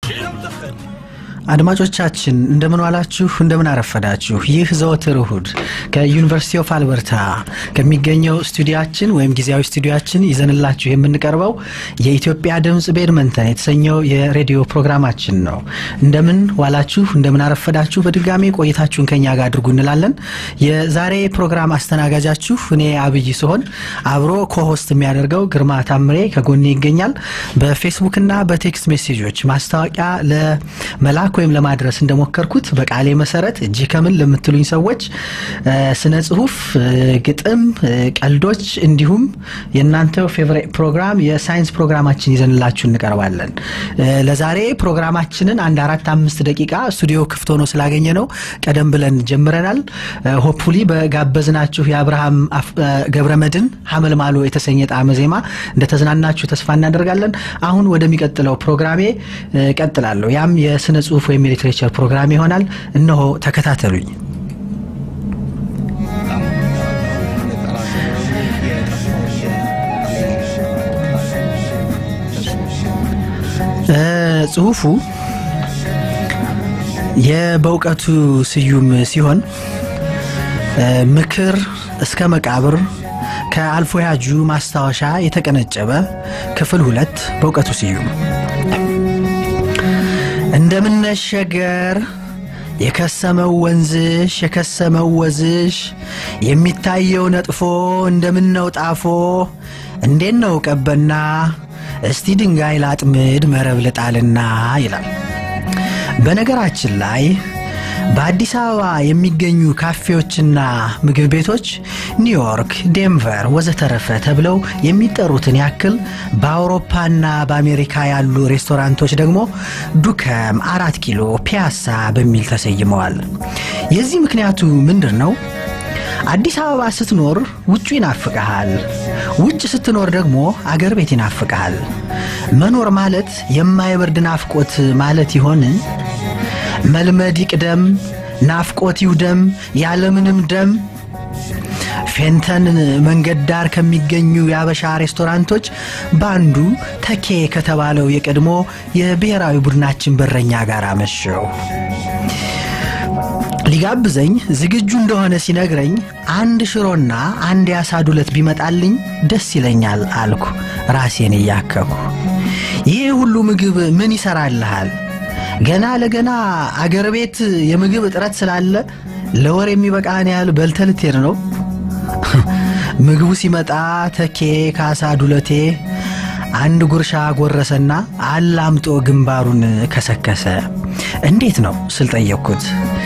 አድማጮቻችን እንደምን ዋላችሁ፣ እንደምን አረፈዳችሁ። ይህ ዘወትር እሁድ ከዩኒቨርሲቲ ኦፍ አልበርታ ከሚገኘው ስቱዲያችን ወይም ጊዜያዊ ስቱዲያችን ይዘንላችሁ የምንቀርበው የኢትዮጵያ ድምፅ ቤድመንተን የተሰኘው የሬዲዮ ፕሮግራማችን ነው። እንደምን ዋላችሁ፣ እንደምን አረፈዳችሁ። በድጋሚ ቆይታችሁን ከኛ ጋር አድርጉ እንላለን። የዛሬ ፕሮግራም አስተናጋጃችሁ እኔ አብይ ሲሆን አብሮ ኮሆስት የሚያደርገው ግርማ ታምሬ ከጎኔ ይገኛል። በፌስቡክና በቴክስት ሜሴጆች ማስታወቂያ ለመላክ ወይም ለማድረስ እንደሞከርኩት በቃሌ መሰረት እጅ ከምን ለምትሉኝ ሰዎች ስነ ጽሁፍ፣ ግጥም፣ ቀልዶች እንዲሁም የእናንተው ፌቨሬት ፕሮግራም የሳይንስ ፕሮግራማችን ይዘንላችሁ እንቀርባለን። ለዛሬ ፕሮግራማችንን አንድ አራት አምስት ደቂቃ ስቱዲዮ ክፍት ሆኖ ስላገኘ ነው ቀደም ብለን ጀምረናል። ሆፕፉሊ በጋበዝናችሁ የአብርሃም ገብረመድን ሀመልማሎ የተሰኘ ጣዕመ ዜማ እንደተዝናናችሁ ተስፋ እናደርጋለን። አሁን ወደሚቀጥለው ፕሮግራሜ ቀጥላለሁ። ያም የስነ ጽሁፍ ወይም የሊትሬቸር ፕሮግራም ይሆናል። እነሆ ተከታተሉኝ። ጽሁፉ የበእውቀቱ ስዩም ሲሆን ምክር እስከ መቃብር ከአልፎ ያጁ ማስታወሻ የተቀነጨበ ክፍል ሁለት በእውቀቱ ስዩም እንደምነሸገር የከሰመው ወንዝሽ የከሰመው ወዝሽ የሚታየው ነጥፎ እንደምነው ጣፎ እንዴት ነው ቀበና እስቲ ድንጋይ ላጥምድ መረብ ልጣልና ይላል። በነገራችን ላይ በአዲስ አበባ የሚገኙ ካፌዎችና ምግብ ቤቶች ኒውዮርክ፣ ዴንቨር ወዘተረፈ ተብለው የሚጠሩትን ያክል በአውሮፓና በአሜሪካ ያሉ ሬስቶራንቶች ደግሞ ዱከም፣ አራት ኪሎ፣ ፒያሳ በሚል ተሰይመዋል። የዚህ ምክንያቱ ምንድን ነው? አዲስ አበባ ስትኖር ውጩ ይናፍቀሃል፣ ውጭ ስትኖር ደግሞ አገር ቤት ይናፍቀሃል። መኖር ማለት የማይበርድ ናፍቆት ማለት ይሆን? መልመድ ይቅደም፣ ናፍቆት ይውደም፣ ያለምንም ደም። ፌንተን መንገድ ዳር ከሚገኙ የአበሻ ሬስቶራንቶች በአንዱ ተኬ ከተባለው የቀድሞ የብሔራዊ ቡድናችን በረኛ ጋር አመሸው። ሊጋብዘኝ ዝግጁ እንደሆነ ሲነግረኝ አንድ ሽሮና አንድ የአሳ ዱለት ቢመጣልኝ ደስ ይለኛል አልኩ ራሴን እያከኩ። ይህ ሁሉ ምግብ ምን ይሰራልሃል? ገና ለገና አገር ቤት የምግብ እጥረት ስላለ ለወር የሚበቃህን ያህል በልተህ ልትሄድ ነው። ምግቡ ሲመጣ ተኬ ካሳ ዱለቴ አንድ ጉርሻ ጎረሰና አላምጦ ግንባሩን ከሰከሰ። እንዴት ነው ስል ጠየቅኩት።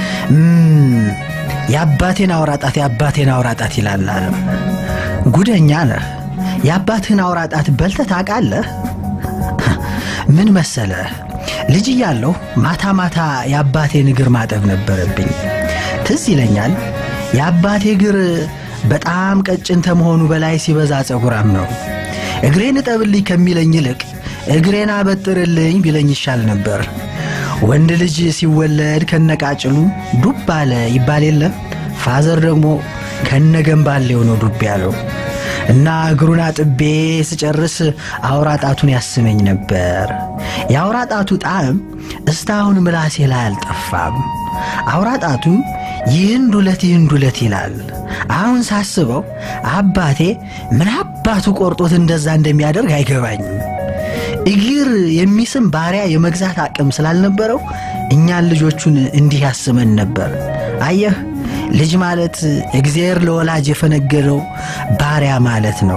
የአባቴን አውራጣት የአባቴን አውራጣት ይላል አለ። ጉደኛ ነህ። የአባትህን አውራጣት በልተህ ታውቃለህ? ምን መሰለህ ልጅ እያለሁ ማታ ማታ የአባቴን እግር ማጠብ ነበረብኝ። ትዝ ይለኛል የአባቴ እግር በጣም ቀጭን ከመሆኑ በላይ ሲበዛ ጸጉራም ነው። እግሬን እጠብልኝ ከሚለኝ ይልቅ እግሬን አበጥርልኝ ቢለኝ ይሻል ነበር። ወንድ ልጅ ሲወለድ ከነቃጭሉ ዱብ አለ ይባል የለ። ፋዘር ደግሞ ከነገንባሌው ነው ዱብ ያለው እና እግሩን አጥቤ ስጨርስ አውራ ጣቱን ያስመኝ ነበር። የአውራ ጣቱ ጣዕም እስካሁን ምላሴ ላይ አልጠፋም። አውራ ጣቱ ይህን ዱለት ይህን ዱለት ይላል። አሁን ሳስበው አባቴ ምን አባቱ ቆርጦት እንደዛ እንደሚያደርግ አይገባኝም። እግር የሚስም ባሪያ የመግዛት አቅም ስላልነበረው እኛን ልጆቹን እንዲህ ያስመን ነበር። አየህ ልጅ ማለት እግዚአብሔር ለወላጅ የፈነገደው ባሪያ ማለት ነው።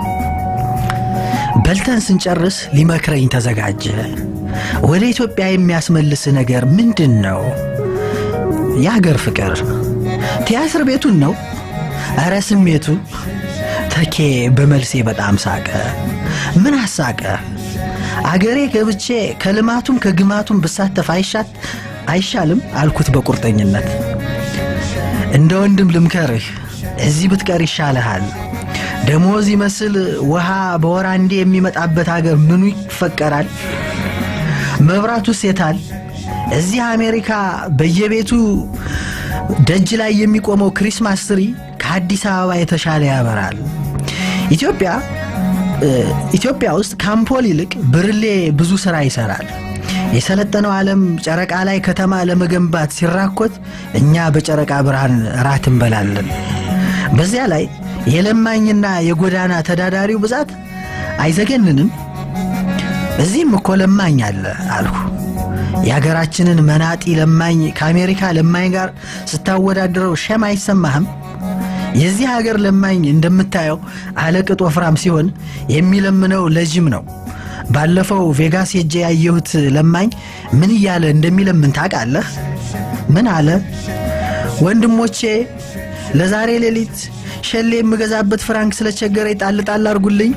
በልተን ስንጨርስ ሊመክረኝ ተዘጋጀ። ወደ ኢትዮጵያ የሚያስመልስ ነገር ምንድን ነው? የአገር ፍቅር። ቲያትር ቤቱን ነው? ኧረ ስሜቱ። ተኬ በመልሴ በጣም ሳቀ። ምን አሳቀ? አገሬ ገብቼ ከልማቱም ከግማቱም ብሳተፍ አይሻት አይሻልም አልኩት በቁርጠኝነት። እንደ ወንድም ልምከርህ፣ እዚህ ብትቀር ይሻልሃል። ደሞዝ ይመስል ውሃ በወር አንዴ የሚመጣበት አገር ምኑ ይፈቀራል? መብራቱስ የታል? እዚህ አሜሪካ በየቤቱ ደጅ ላይ የሚቆመው ክሪስማስ ትሪ ከአዲስ አበባ የተሻለ ያበራል። ኢትዮጵያ ኢትዮጵያ ውስጥ ከአምፖል ይልቅ ብርሌ ብዙ ስራ ይሰራል። የሰለጠነው ዓለም ጨረቃ ላይ ከተማ ለመገንባት ሲራኮት እኛ በጨረቃ ብርሃን ራት እንበላለን። በዚያ ላይ የለማኝና የጎዳና ተዳዳሪው ብዛት አይዘገንንም? እዚህም እኮ ለማኝ አለ አልሁ። የሀገራችንን መናጢ ለማኝ ከአሜሪካ ለማኝ ጋር ስታወዳድረው ሸም አይሰማህም? የዚህ ሀገር ለማኝ እንደምታየው አለቅጥ ወፍራም ሲሆን የሚለምነው ለጅም ነው። ባለፈው ቬጋስ ሄጄ ያየሁት ለማኝ ምን እያለ እንደሚለምን ታውቃለህ? ምን አለ? ወንድሞቼ ለዛሬ ሌሊት ሸሌ የምገዛበት ፍራንክ ስለቸገረ ጣል ጣል አርጉልኝ።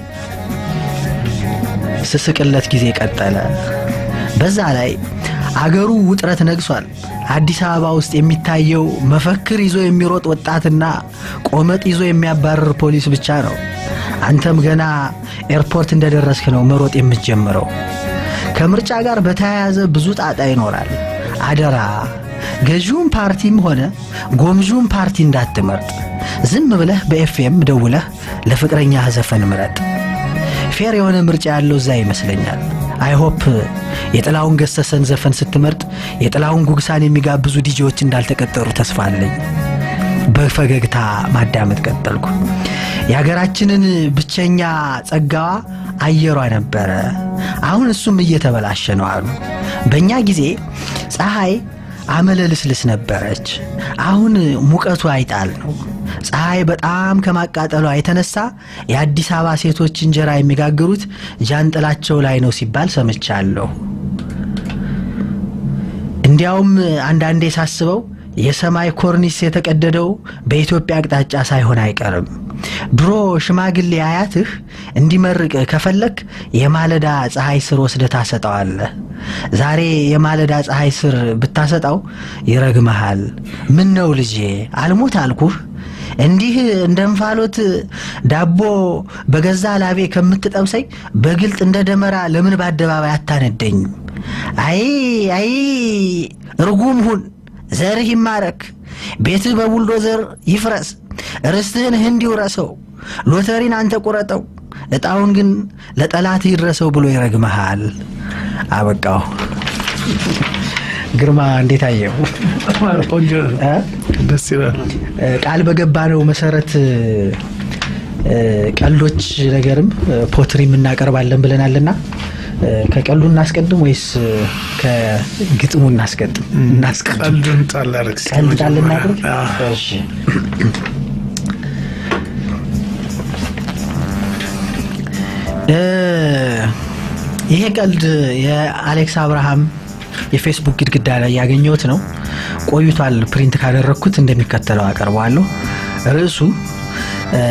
ስስቅለት ጊዜ ቀጠለ። በዛ ላይ አገሩ ውጥረት ነግሷል። አዲስ አበባ ውስጥ የሚታየው መፈክር ይዞ የሚሮጥ ወጣትና ቆመጥ ይዞ የሚያባርር ፖሊስ ብቻ ነው። አንተም ገና ኤርፖርት እንደደረስክ ነው መሮጥ የምትጀምረው። ከምርጫ ጋር በተያያዘ ብዙ ጣጣ ይኖራል። አደራ ገዢውን ፓርቲም ሆነ ጎምዡን ፓርቲ እንዳትመርጥ። ዝም ብለህ በኤፍኤም ደውለህ ለፍቅረኛ ዘፈን ምረጥ። ፌር የሆነ ምርጫ ያለው እዛ ይመስለኛል። አይሆፕ የጥላውን ገሰሰን ዘፈን ስትመርጥ የጥላውን ጉግሳን የሚጋብዙ ዲጄዎች እንዳልተቀጠሩ ተስፋ አለኝ። በፈገግታ ማዳመጥ ቀጠልኩ። የሀገራችንን ብቸኛ ጸጋዋ አየሯ ነበረ። አሁን እሱም እየተበላሸ ነው አሉ። በእኛ ጊዜ ፀሐይ አመለ ልስልስ ነበረች። አሁን ሙቀቱ አይጣል ነው። ፀሐይ በጣም ከማቃጠሏ የተነሳ የአዲስ አበባ ሴቶች እንጀራ የሚጋግሩት ጃንጥላቸው ላይ ነው ሲባል ሰምቻለሁ። እንዲያውም አንዳንዴ ሳስበው የሰማይ ኮርኒስ የተቀደደው በኢትዮጵያ አቅጣጫ ሳይሆን አይቀርም። ድሮ ሽማግሌ አያትህ እንዲመርቅ ከፈለክ የማለዳ ፀሐይ ስር ወስደ ታሰጠዋለህ። ዛሬ የማለዳ ፀሐይ ስር ብታሰጣው ይረግመሃል። ምን ነው ልጄ አልሞት አልኩህ። እንዲህ እንደ እንፋሎት ዳቦ በገዛ ላቤ ከምትጠብሰኝ በግልጥ እንደ ደመራ ለምን በአደባባይ አታነደኝም? አይ አይ ርጉም ሁን፣ ዘርህ ይማረክ፣ ቤትህ በቡልዶዘር ይፍረስ፣ ርስትህን ህንድ ይውረሰው፣ ሎተሪን አንተ ቁረጠው፣ ዕጣውን ግን ለጠላት ይድረሰው ብሎ ይረግመሃል። አበቃው። ግርማ እንዴት አየው? ቆንጆ ደስ ይላል። ቃል በገባነው መሰረት ቀልዶች ነገርም ፖትሪም እናቀርባለን ብለናልና ከቀልዱ እናስቀድም ወይስ ከግጥሙ እናስቀድም? እናስቀድም። ቀልዱን ጣል አድርግ እስኪ ቀልድ ጣል መጀመሪያ። እናድርግ? አዎ። እሺ። እ ይሄ ቀልድ የአሌክስ አብርሃም የፌስቡክ ግድግዳ ላይ ያገኘሁት ነው። ቆይቷል። ፕሪንት ካደረግኩት እንደሚከተለው አቀርበዋለሁ። ርዕሱ እ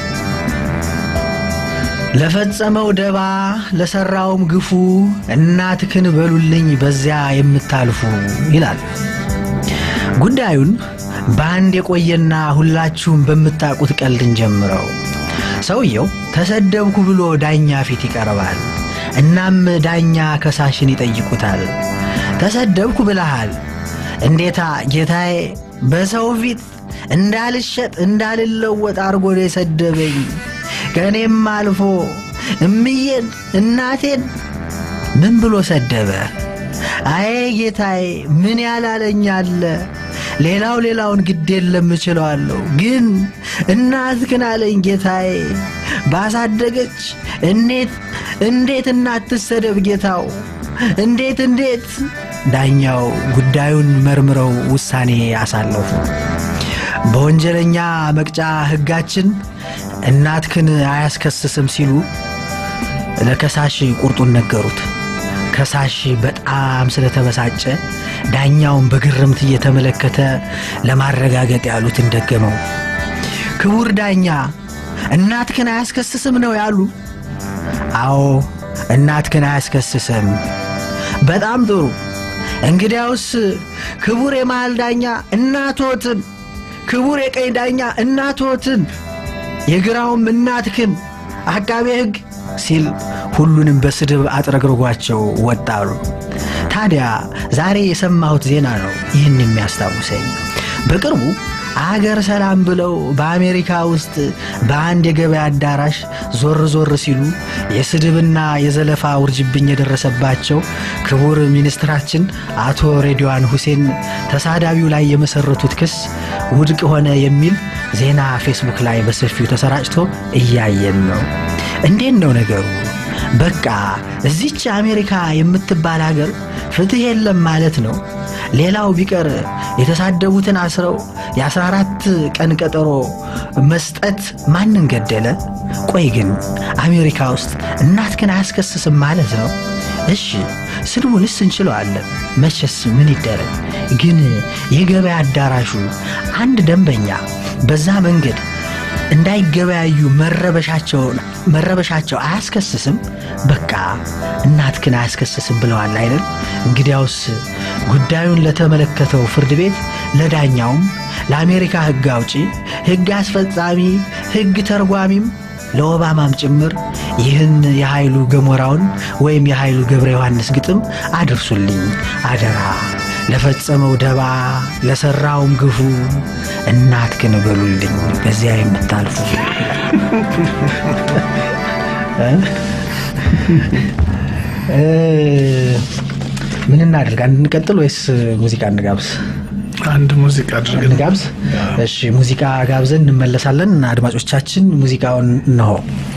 ለፈጸመው ደባ ለሰራውም ግፉ እናትክን በሉልኝ በዚያ የምታልፉ ይላል። ጉዳዩን በአንድ የቆየና ሁላችሁም በምታውቁት ቀልድን ጀምረው። ሰውየው ተሰደብኩ ብሎ ዳኛ ፊት ይቀርባል። እናም ዳኛ ከሳሽን ይጠይቁታል። ተሰደብኩ ብለሃል፣ እንዴታ ጌታዬ፣ በሰው ፊት እንዳልሸጥ እንዳልለወጥ አርጎ ነው የሰደበኝ። ከእኔም አልፎ እምዬን እናቴን ምን ብሎ ሰደበ? አይ ጌታዬ፣ ምን ያላለኝ አለ? ሌላው ሌላውን ግድ የለም እችለዋለሁ፣ ግን እናትህን አለኝ ጌታዬ። ባሳደገች እንዴት እንዴት እናት ትሰደብ ጌታው? እንዴት እንዴት? ዳኛው ጉዳዩን መርምረው ውሳኔ አሳለፉ። በወንጀለኛ መቅጫ ሕጋችን እናትክን አያስከስስም ሲሉ ለከሳሽ ቁርጡን ነገሩት። ከሳሽ በጣም ስለተበሳጨ ዳኛውን በግርምት እየተመለከተ ለማረጋገጥ ያሉትን ደገመው። ክቡር ዳኛ እናትክን አያስከስስም ነው ያሉ? አዎ እናትክን አያስከስስም። በጣም ጥሩ። እንግዲያውስ ክቡር የመሃል ዳኛ እናቶትን፣ ክቡር የቀኝ ዳኛ እናቶትን፣ የግራውም እናትክን አቃቤ ሕግ ሲል ሁሉንም በስድብ አጥረግርጓቸው ወጣሉ። ታዲያ ዛሬ የሰማሁት ዜና ነው ይህን የሚያስታውሰኝ። በቅርቡ አገር ሰላም ብለው በአሜሪካ ውስጥ በአንድ የገበያ አዳራሽ ዞር ዞር ሲሉ የስድብና የዘለፋ ውርጅብኝ የደረሰባቸው ክቡር ሚኒስትራችን አቶ ሬድዋን ሁሴን ተሳዳቢው ላይ የመሰረቱት ክስ ውድቅ ሆነ የሚል ዜና ፌስቡክ ላይ በሰፊው ተሰራጭቶ እያየን ነው። እንዴት ነው ነገሩ? በቃ እዚች አሜሪካ የምትባል ሀገር ፍትሕ የለም ማለት ነው። ሌላው ቢቀር የተሳደቡትን አስረው የ14 ቀን ቀጠሮ መስጠት ማንን ገደለ? ቆይ ግን አሜሪካ ውስጥ እናት ግን አያስከስስም ማለት ነው? እሺ ስድቡንስ እንችለዋለን፣ መቼስ ምን ይደረግ። ግን የገበያ አዳራሹ አንድ ደንበኛ በዛ መንገድ እንዳይገበያዩ መረበሻቸውን መረበሻቸው አያስከስስም? በቃ እናት ግን አያስከስስም ብለዋል አይደል? እንግዲያውስ ጉዳዩን ለተመለከተው ፍርድ ቤት ለዳኛውም፣ ለአሜሪካ ሕግ አውጪ፣ ሕግ አስፈጻሚ፣ ሕግ ተርጓሚም ለኦባማም ጭምር ይህን የኃይሉ ገሞራውን ወይም የኃይሉ ገብረ ዮሐንስ ግጥም አድርሱልኝ አደራ። ለፈጸመው ደባ ለሠራውም ግፉ እናት ግን በሉልኝ በዚያ የምታልፉ ምን እናድርግ? እንቀጥል ወይስ ሙዚቃ እንጋብዝ? አንድ ሙዚቃ አድርገን እንጋብዝ። እሺ ሙዚቃ ጋብዘን እንመለሳለን። አድማጮቻችን ሙዚቃውን እንሆ።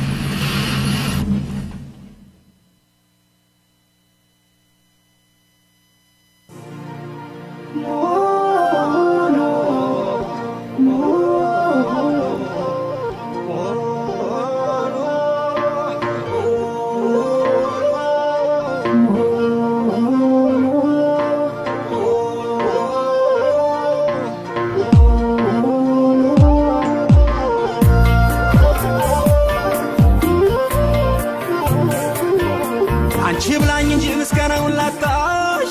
አንቺ ብላኝ እንጂ ምስጋናውን ላጣሽ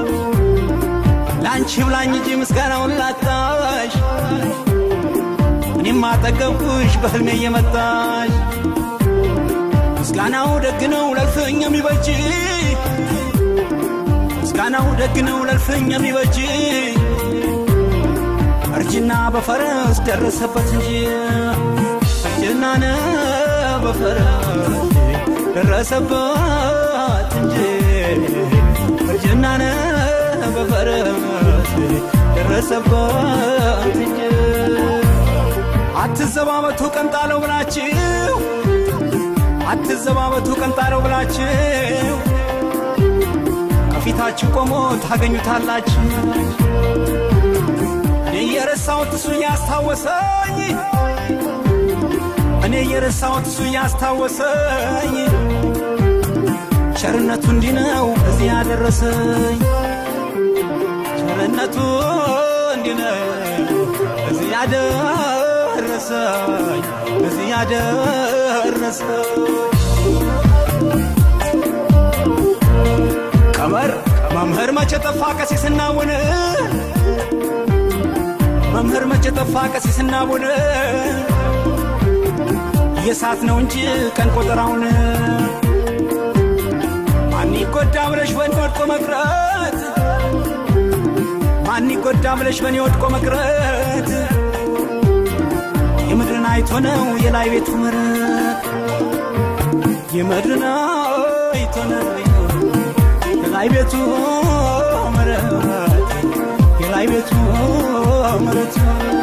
ለአንቺ ብላኝ እንጂ ምስጋናውን ላጣሽ እኔም አጠገብኩሽ በህልሜ እየመጣሽ ምስጋናው ደግ ነው ለልፍኝ የሚበጅ ምስጋናው ደግ ነው ለልፍኝ የሚበጅ እርጅና በፈረስ ደረሰበት እንጂ እርጅና ነው በፈረስ ደረሰበት እንጂ እርጅና ነው በፈረስ ደረሰበት እንጂ አትዘባበቱ ቀንጣለው ብላችሁ አትዘባበቱ ቀንጣለው ብላችሁ ከፊታችሁ ቆሞ ታገኙታላችሁ። እኔ የረሳሁት እሱ ያስታወሰኝ እኔ የረሳሁት እሱ ያስታወሰኝ ቸርነቱ እንዲህ ነው እዚህ ያደረሰኝ ቸርነቱ እንዲህ ነው እዚህ ያደረሰኝ እዚህ ያደረሰኝ ቀመር መምህር መቼ ጠፋ ቀሲስና ቡን መምህር መቼ ጠፋ ቀሲስና ቡን የሳት ነው እንጂ ቀን ቆጠራውን ማን ይጎዳ ብለሽ በኔ ወድቆ መቅረት ማን ይጎዳ ብለሽ በኔ ወድቆ መቅረት የምድርን አይቶ ነው የላይ ቤቱ ምረት የምድርን አይቶ ነው የላይ ቤቱ ምረት የላይ ቤቱ ምረት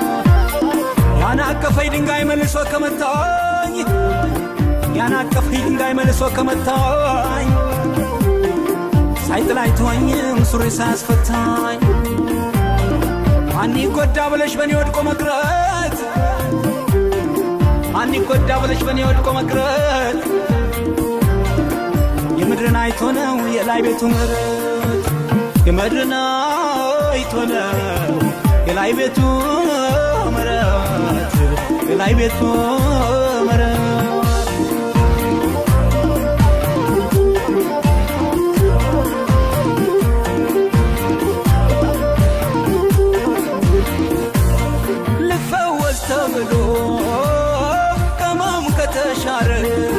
ያናቀፈኝ ድንጋይ መልሶ ከመታኝ ያናቀፈኝ ድንጋይ መልሶ ከመታኝ ሳይጥላይ ተወኝም ሱሪ ሳያስፈታኝ ማን ይጎዳ ብለሽ በኔ ወድቆ መቅረት ማን ይጎዳ ብለሽ በኔ ወድቆ መቅረት የምድርን አይቶ ነው የላይ ቤቱ ምረት የምድርን አይቶ ነው የላይ ቤቱ ምረት የላይ ቤቱ ምረት ልፈወስ ተብሎ ከማም ከተሻረ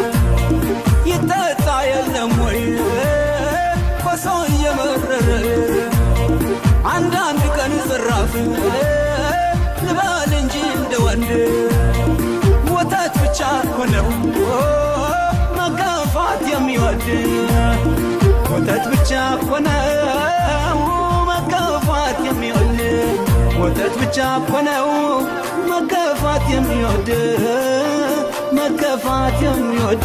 ይጠጣ የለም ወይ ኮሶ እየመረረ አንዳንድ ቀን ጽራፍ ልበ ነው መገፋት የሚወድ ወተት ብቻ እኮ ነው መገፋት የሚወድ ወተት ብቻ እኮ ነው መገፋት የሚወድ መገፋት የሚወድ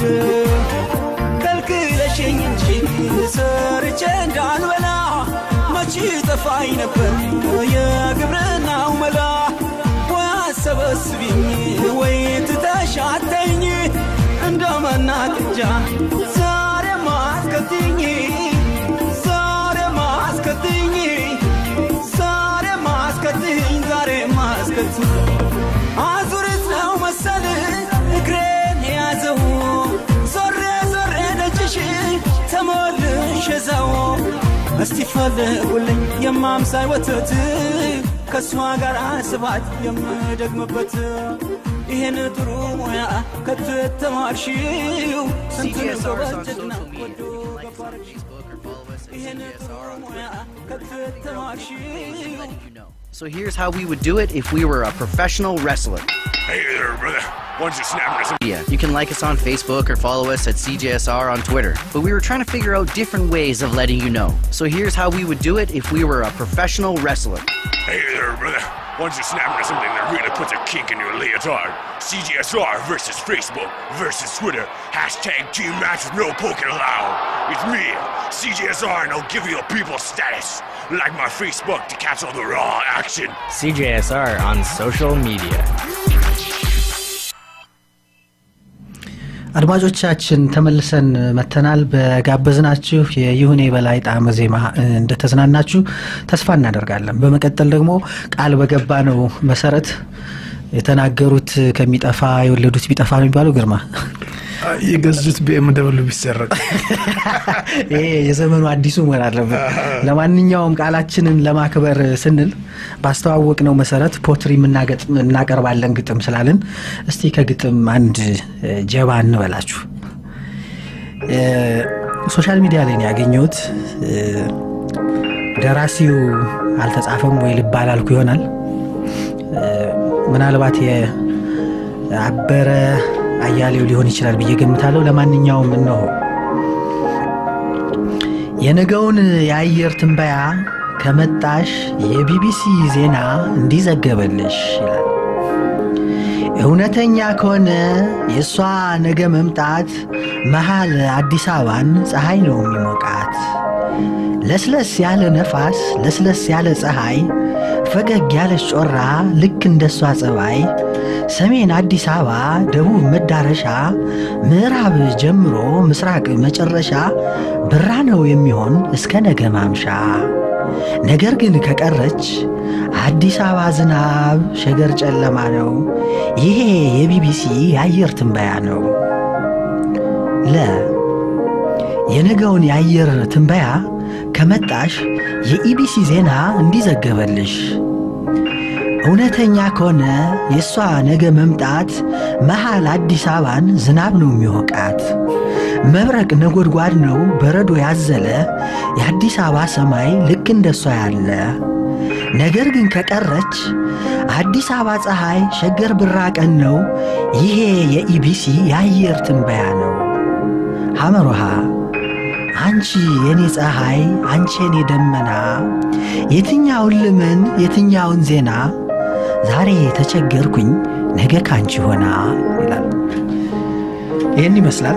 ከልክለሽኝ እንጂ ሰርቼ እንዳልበላ መቼ ጠፋኝ ነበር የግብርናው መላ ወይ አሰበስቢኝ ወይ ትተሻተኝ እንደ መናቅጃ ዛሬ ማስከትኝ ዛሬ ማስከትኝ ዛሬ ማስከትኝ ዛሬ ማስከትኝ አዙሪት ነው መሰል እግሬን የያዘው ዞሬ ዞሬ ደጅሽ ተመልሼ እዛው እስቲ ፈልጉልኝ የማምሳይ ወተት ከእሷ ጋር ስባት የምደግምበት ይህን ጥሩ ሙያ ከተተማርሽው ስንት ጎበዝ ጀግና ወዶ ገባርሽ ይህን ጥሩ ሙያ ከተተማርሽው So here's how we would do it if we were a professional wrestler. Hey there, brother. Why don't you snap me some Yeah, you can like us on Facebook or follow us at CJSR on Twitter. But we were trying to figure out different ways of letting you know. So here's how we would do it if we were a professional wrestler. Hey there, brother. Why don't you snap me something that really puts a kink in your leotard? CGSR versus Facebook versus Twitter. Hashtag team match with no poking allowed. It's me, CGSR, and I'll give you a people status. Like my Facebook to catch all the raw action. CJSR on social media. አድማጮቻችን ተመልሰን መተናል። በጋበዝናችሁ የይሁኔ በላይ ጣዕመ ዜማ እንደተዝናናችሁ ተስፋ እናደርጋለን። በመቀጠል ደግሞ ቃል በገባ ነው መሰረት የተናገሩት ከሚጠፋ የወለዱት ቢጠፋ ነው የሚባለው ግርማ የገዙት ቢኤም ደብሊው ቢሰረቅ ይሄ የዘመኑ አዲሱ መሆን አለበት። ለማንኛውም ቃላችንን ለማክበር ስንል ባስተዋወቅ ነው መሰረት ፖትሪ የምናገጥም እናቀርባለን ግጥም ስላልን እስቲ ከግጥም አንድ እ፣ ጀባ እንበላችሁ። እ፣ ሶሻል ሚዲያ ላይ ነው ያገኘሁት። እ፣ ደራሲው አልተጻፈም ወይ ልብ አላልኩ ይሆናል። እ፣ ምናልባት የአበረ አያሌው ሊሆን ይችላል ብዬ ገምታለሁ። ለማንኛውም እነሆ የነገውን የአየር ትንበያ ከመጣሽ የቢቢሲ ዜና እንዲዘገበልሽ ይላል። እውነተኛ ከሆነ የእሷ ነገ መምጣት መሃል አዲስ አበባን ፀሐይ ነው የሚሞቃት። ለስለስ ያለ ነፋስ፣ ለስለስ ያለ ፀሐይ፣ ፈገግ ያለች ጮራ ልክ እንደሷ ጸባይ ሰሜን አዲስ አበባ ደቡብ መዳረሻ ምዕራብ ጀምሮ ምስራቅ መጨረሻ ብራ ነው የሚሆን እስከ ነገ ማምሻ። ነገር ግን ከቀረች አዲስ አበባ ዝናብ፣ ሸገር ጨለማ ነው። ይሄ የቢቢሲ የአየር ትንበያ ነው። ለ የነገውን የአየር ትንበያ ከመጣሽ የኢቢሲ ዜና እንዲዘገበልሽ እውነተኛ ከሆነ የእሷ ነገ መምጣት መሃል አዲስ አበባን ዝናብ ነው የሚወቃት። መብረቅ ነጎድጓድ ነው በረዶ ያዘለ የአዲስ አበባ ሰማይ ልክ እንደሷ ያለ። ነገር ግን ከቀረች አዲስ አበባ ፀሐይ ሸገር ብራ ቀን ነው። ይሄ የኢቢሲ የአየር ትንበያ ነው። ሐመሮሃ አንቺ የኔ ፀሐይ፣ አንቺ የኔ ደመና፣ የትኛውን ልመን የትኛውን ዜና ዛሬ ተቸገርኩኝ ነገ ካንቺ ሆና ይላል። ይህን ይመስላል።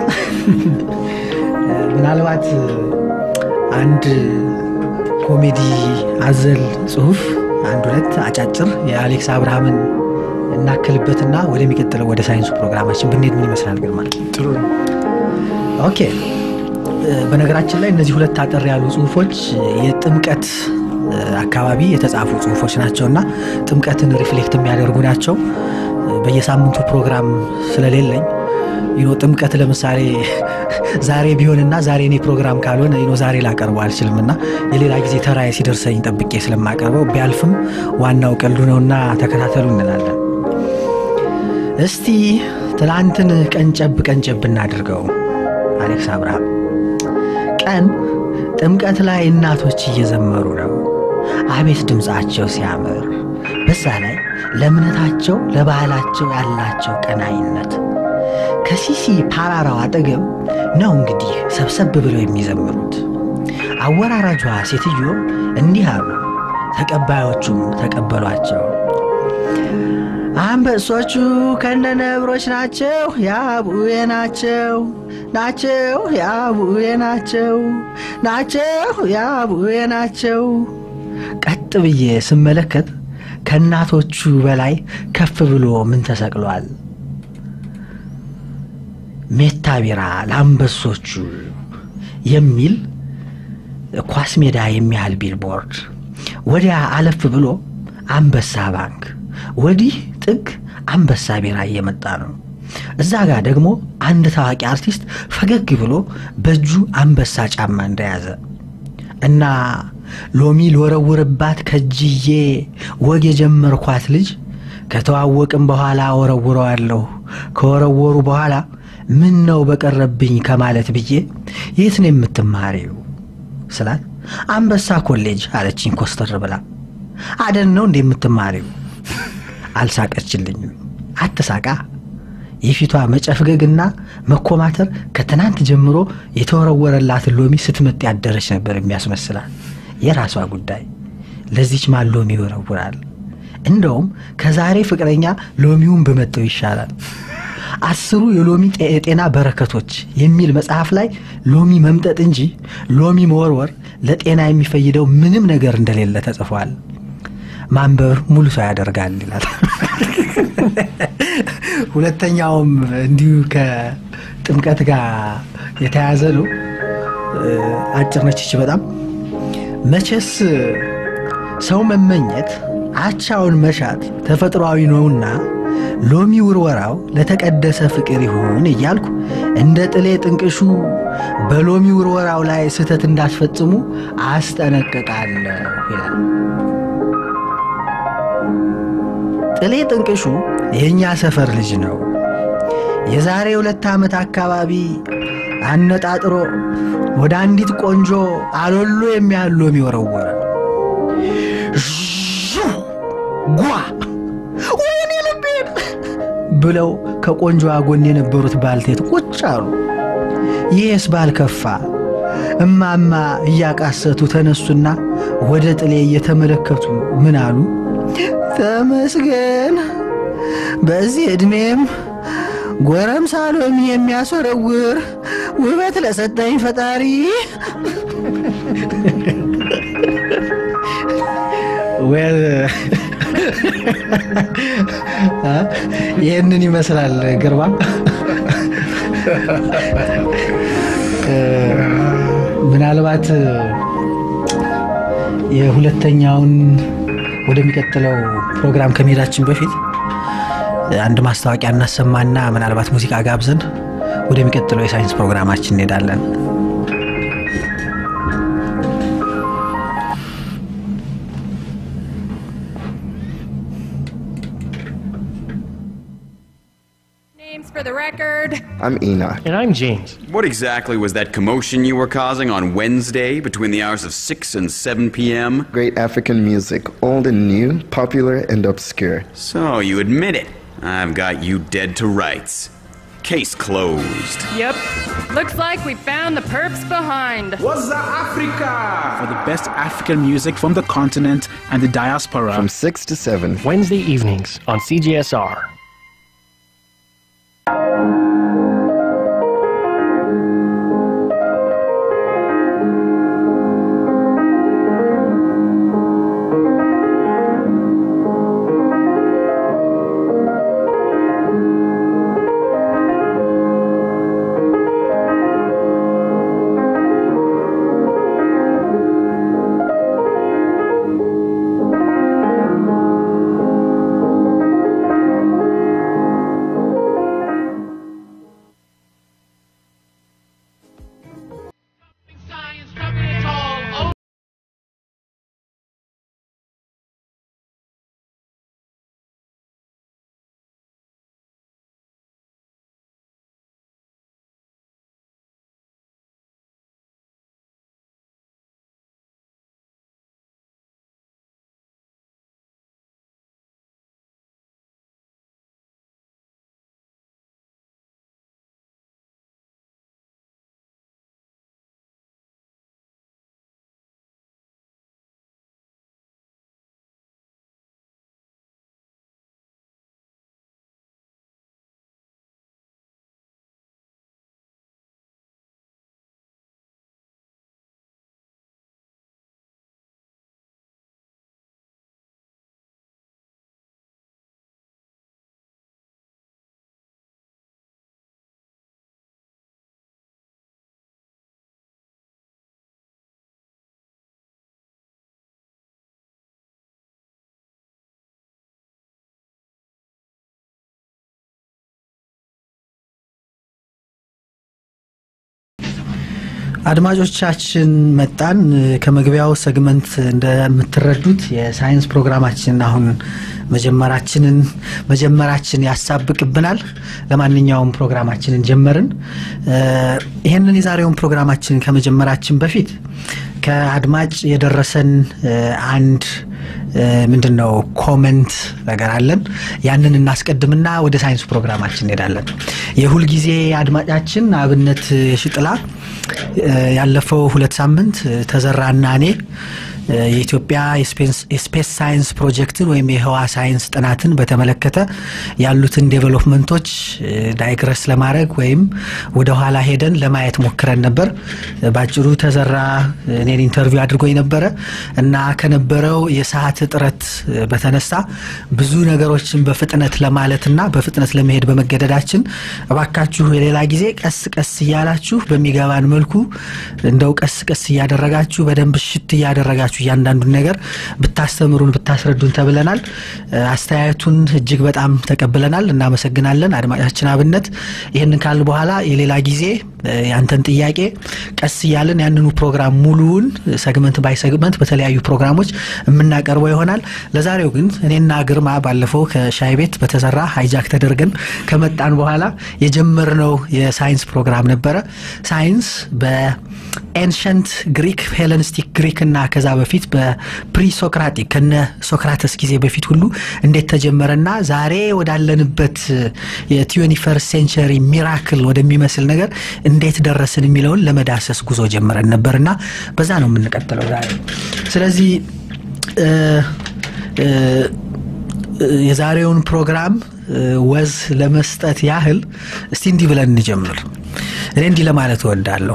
ምናልባት አንድ ኮሜዲ አዘል ጽሁፍ አንድ ሁለት አጫጭር የአሌክስ አብርሃምን እናክልበትና ወደሚቀጥለው ወደ ሳይንሱ ፕሮግራማችን ብንሄድ ምን ይመስላል ግርማ? ጥሩ ነው። ኦኬ እ፣ በነገራችን ላይ እነዚህ ሁለት አጠር ያሉ ጽሁፎች የጥምቀት እ፣ አካባቢ የተጻፉ ጽሁፎች ናቸውና ጥምቀትን ሪፍሌክት የሚያደርጉ ናቸው። እ፣ በየሳምንቱ ፕሮግራም ስለሌለኝ ይኖ ጥምቀት ለምሳሌ ዛሬ ቢሆንና ዛሬ እኔ ፕሮግራም ካልሆነ ይኖ ዛሬ ላቀርበው አልችልም እና የሌላ ጊዜ ተራዬ ሲደርሰኝ ጠብቄ ስለማቀርበው ቢያልፍም ዋናው ቀልዱ ነውና ተከታተሉ እንላለን። እስቲ ትላንትን ቀንጨብ ቀንጨብ እናድርገው። አሌክስ አብርሃም ቀን ጥምቀት ላይ እናቶች እየዘመሩ ነው። አቤት ድምፃቸው ሲያምር! በዛ ላይ ለእምነታቸው ለባህላቸው ያላቸው ቀናይነት ከሲሲ ፓራራው አጠገብ ነው እንግዲህ ሰብሰብ ብለው የሚዘምሩት። አወራራጇ ሴትዮ እንዲህ አሉ። ተቀባዮቹም ተቀበሏቸው። አንበሶቹ ከነ ነብሮች ናቸው፣ ያቡዬ ናቸው ናቸው ያቡዬ ናቸው ናቸው ያቡዬ ናቸው። ቀጥ ብዬ ስመለከት ከእናቶቹ በላይ ከፍ ብሎ ምን ተሰቅሏል? ሜታ ቢራ ለአንበሶቹ የሚል ኳስ ሜዳ የሚያህል ቢልቦርድ፣ ወዲያ አለፍ ብሎ አንበሳ ባንክ፣ ወዲህ ጥግ አንበሳ ቢራ እየመጣ ነው። እዛ ጋር ደግሞ አንድ ታዋቂ አርቲስት ፈገግ ብሎ በእጁ አንበሳ ጫማ እንደያዘ እና ሎሚ ልወረውርባት ከጅዬ ወግ የጀመርኳት ልጅ ከተዋወቅም በኋላ ወረውረዋለሁ ከወረወሩ በኋላ ምን ነው በቀረብኝ ከማለት ብዬ የት ነው የምትማሪው ስላት አንበሳ ኮሌጅ አለችኝ ኮስተር ብላ አደን ነው እንደ የምትማሪው አልሳቀችልኝም አትሳቃ የፊቷ መጨፍገግና መኮማተር ከትናንት ጀምሮ የተወረወረላትን ሎሚ ስትመጥ ያደረች ነበር የሚያስመስላል የራሷ ጉዳይ ለዚች ማን ሎሚ ይወረውራል እንደውም ከዛሬ ፍቅረኛ ሎሚውን በመጠው ይሻላል አስሩ የሎሚ የጤና በረከቶች የሚል መጽሐፍ ላይ ሎሚ መምጠጥ እንጂ ሎሚ መወርወር ለጤና የሚፈይደው ምንም ነገር እንደሌለ ተጽፏል ማንበብ ሙሉ ሰው ያደርጋል ይላል ሁለተኛውም እንዲሁ ከጥምቀት ጋር የተያዘ ነው አጭር ነች ይች በጣም መቼስ ሰው መመኘት አቻውን መሻት ተፈጥሯዊ ነውና ሎሚ ውርወራው ለተቀደሰ ፍቅር ይሁን እያልኩ እንደ ጥሌ ጥንቅሹ በሎሚ ውርወራው ላይ ስህተት እንዳትፈጽሙ አስጠነቅቃለሁ ይላል ጥሌ ጥንቅሹ የእኛ ሰፈር ልጅ ነው የዛሬ ሁለት ዓመት አካባቢ አነጣጥሮ ወደ አንዲት ቆንጆ አሎሎ የሚያህል ሎሚ ወረወረ ጓ ወይኔ ልቤን ብለው ከቆንጆዋ ጎን የነበሩት ባልቴት ቁጭ አሉ ይህስ ባልከፋ እማማ እያቃሰቱ ተነሱና ወደ ጥሌ እየተመለከቱ ምን አሉ ተመስገን በዚህ ዕድሜም ጎረምሳ ሎሚ የሚያስወረውር ውበት ለሰጠኝ ፈጣሪ ይህንን ይመስላል ግርማ ምናልባት የሁለተኛውን ወደሚቀጥለው ፕሮግራም ከመሄዳችን በፊት አንድ ማስታወቂያ እናሰማና ምናልባት ሙዚቃ ጋብዘን ወደሚቀጥለው የሳይንስ ፕሮግራማችን እንሄዳለን Names for the record. I'm Enoch. And I'm James. What exactly was that commotion you were causing on Wednesday between the hours of 6 and 7 p.m.? Great African music, old and new, popular and obscure. So, you admit it. I've got you dead to rights. Case closed. Yep. Looks like we found the perps behind. What's Africa? For the best African music from the continent and the diaspora. From 6 to 7. Wednesday evenings on CGSR. አድማጮቻችን መጣን። ከመግቢያው ሰግመንት እንደምትረዱት የሳይንስ ፕሮግራማችን አሁን መጀመራችንን መጀመራችን ያሳብቅብናል። ለማንኛውም ፕሮግራማችንን ጀመርን። ይህንን የዛሬውን ፕሮግራማችንን ከመጀመራችን በፊት ከአድማጭ የደረሰን አንድ ምንድን ነው ኮመንት ነገር አለን። ያንን እናስቀድምና ወደ ሳይንስ ፕሮግራማችን እንሄዳለን። የሁልጊዜ አድማጫችን አብነት ሽጥላ ያለፈው ሁለት ሳምንት ተዘራና እኔ የኢትዮጵያ የስፔስ ሳይንስ ፕሮጀክትን ወይም የህዋ ሳይንስ ጥናትን በተመለከተ ያሉትን ዴቨሎፕመንቶች ዳይግረስ ለማድረግ ወይም ወደ ኋላ ሄደን ለማየት ሞክረን ነበር። ባጭሩ ተዘራ እኔን ኢንተርቪው አድርጎኝ ነበረ እና ከነበረው የሰዓት እጥረት በተነሳ ብዙ ነገሮችን በፍጥነት ለማለትና በፍጥነት ለመሄድ በመገደዳችን እባካችሁ የሌላ ጊዜ ቀስ ቀስ እያላችሁ በሚገባን መልኩ እንደው ቀስ ቀስ እያደረጋችሁ በደንብ ሽት እያደረጋችሁ እያንዳንዱን ነገር ብታስተምሩን ብታስረዱን ተብለናል። አስተያየቱን እጅግ በጣም ተቀብለናል። እናመሰግናለን አድማጫችን አብነት። ይህንን ካል በኋላ የሌላ ጊዜ ያንተን ጥያቄ ቀስ እያለን ያንኑ ፕሮግራም ሙሉውን ሰግመንት ባይ ሰግመንት በተለያዩ ፕሮግራሞች የምናቀርበው ይሆናል። ለዛሬው ግን እኔና ግርማ ባለፈው ከሻይ ቤት በተሰራ ሃይጃክ ተደርገን ከመጣን በኋላ የጀመርነው የሳይንስ ፕሮግራም ነበረ። ሳይንስ በኤንሸንት ግሪክ ሄለኒስቲክ ግሪክ እና ከዛ በፊት በፕሪ ሶክራቲክ ከነ ሶክራተስ ጊዜ በፊት ሁሉ እንዴት ተጀመረና ዛሬ ወዳለንበት የትዌንቲ ፈርስት ሴንቸሪ ሚራክል ወደሚመስል ነገር እንዴት ደረስን የሚለውን ለመዳሰስ ጉዞ ጀምረን ነበርና በዛ ነው የምንቀጥለው ዛሬ። ስለዚህ የዛሬውን ፕሮግራም ወዝ ለመስጠት ያህል እስቲ እንዲህ ብለን እንጀምር። እኔ እንዲህ ለማለት እወዳለሁ።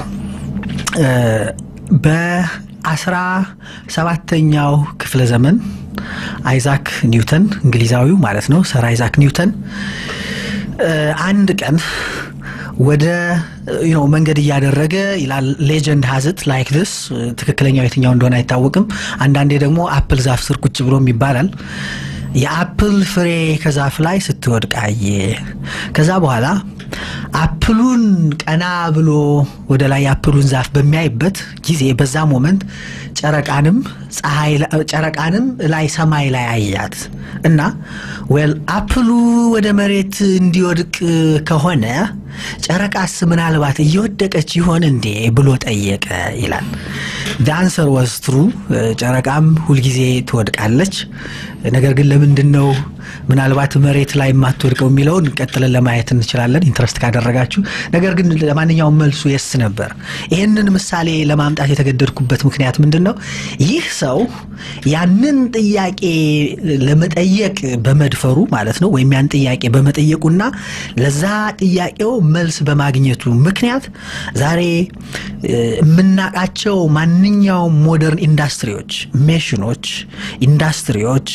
በአስራ ሰባተኛው ክፍለ ዘመን አይዛክ ኒውተን እንግሊዛዊው ማለት ነው ሰር አይዛክ ኒውተን አንድ ቀን ወደ ነው መንገድ እያደረገ ይላል ሌጀንድ ሀዝት ላይክ ድስ ትክክለኛው የትኛው እንደሆነ አይታወቅም። አንዳንዴ ደግሞ አፕል ዛፍ ስር ቁጭ ብሎም ይባላል። የአፕል ፍሬ ከዛፍ ላይ ስትወድቅ አየ። ከዛ በኋላ አፕሉን ቀና ብሎ ወደ ላይ የአፕሉን ዛፍ በሚያይበት ጊዜ በዛ ሞመንት ጨረቃንም ፀሐይ ጨረቃንም ላይ ሰማይ ላይ አያት እና ዌል አፕሉ ወደ መሬት እንዲወድቅ ከሆነ ጨረቃስ ምናልባት እየወደቀች ይሆን እንዴ ብሎ ጠየቀ ይላል። ዳንሰር ወዝ ትሩ ጨረቃም ሁልጊዜ ትወድቃለች። ነገር ግን ለምንድን ነው ምናልባት መሬት ላይ የማትወድቀው የሚለውን ቀጥለን ለማየት እንችላለን ኢንትረስት ካደረጋችሁ። ነገር ግን ለማንኛውም መልሱ የስ ነበር። ይህንን ምሳሌ ለማምጣት የተገደድኩበት ምክንያት ምንድን ነው? ይህ ሰው ያንን ጥያቄ ለመጠየቅ በመድፈሩ ማለት ነው ወይም ያን ጥያቄ በመጠየቁና ለዛ ጥያቄው መልስ በማግኘቱ ምክንያት ዛሬ የምናውቃቸው ማንኛውም ሞደርን ኢንዱስትሪዎች፣ ሜሽኖች፣ ኢንዱስትሪዎች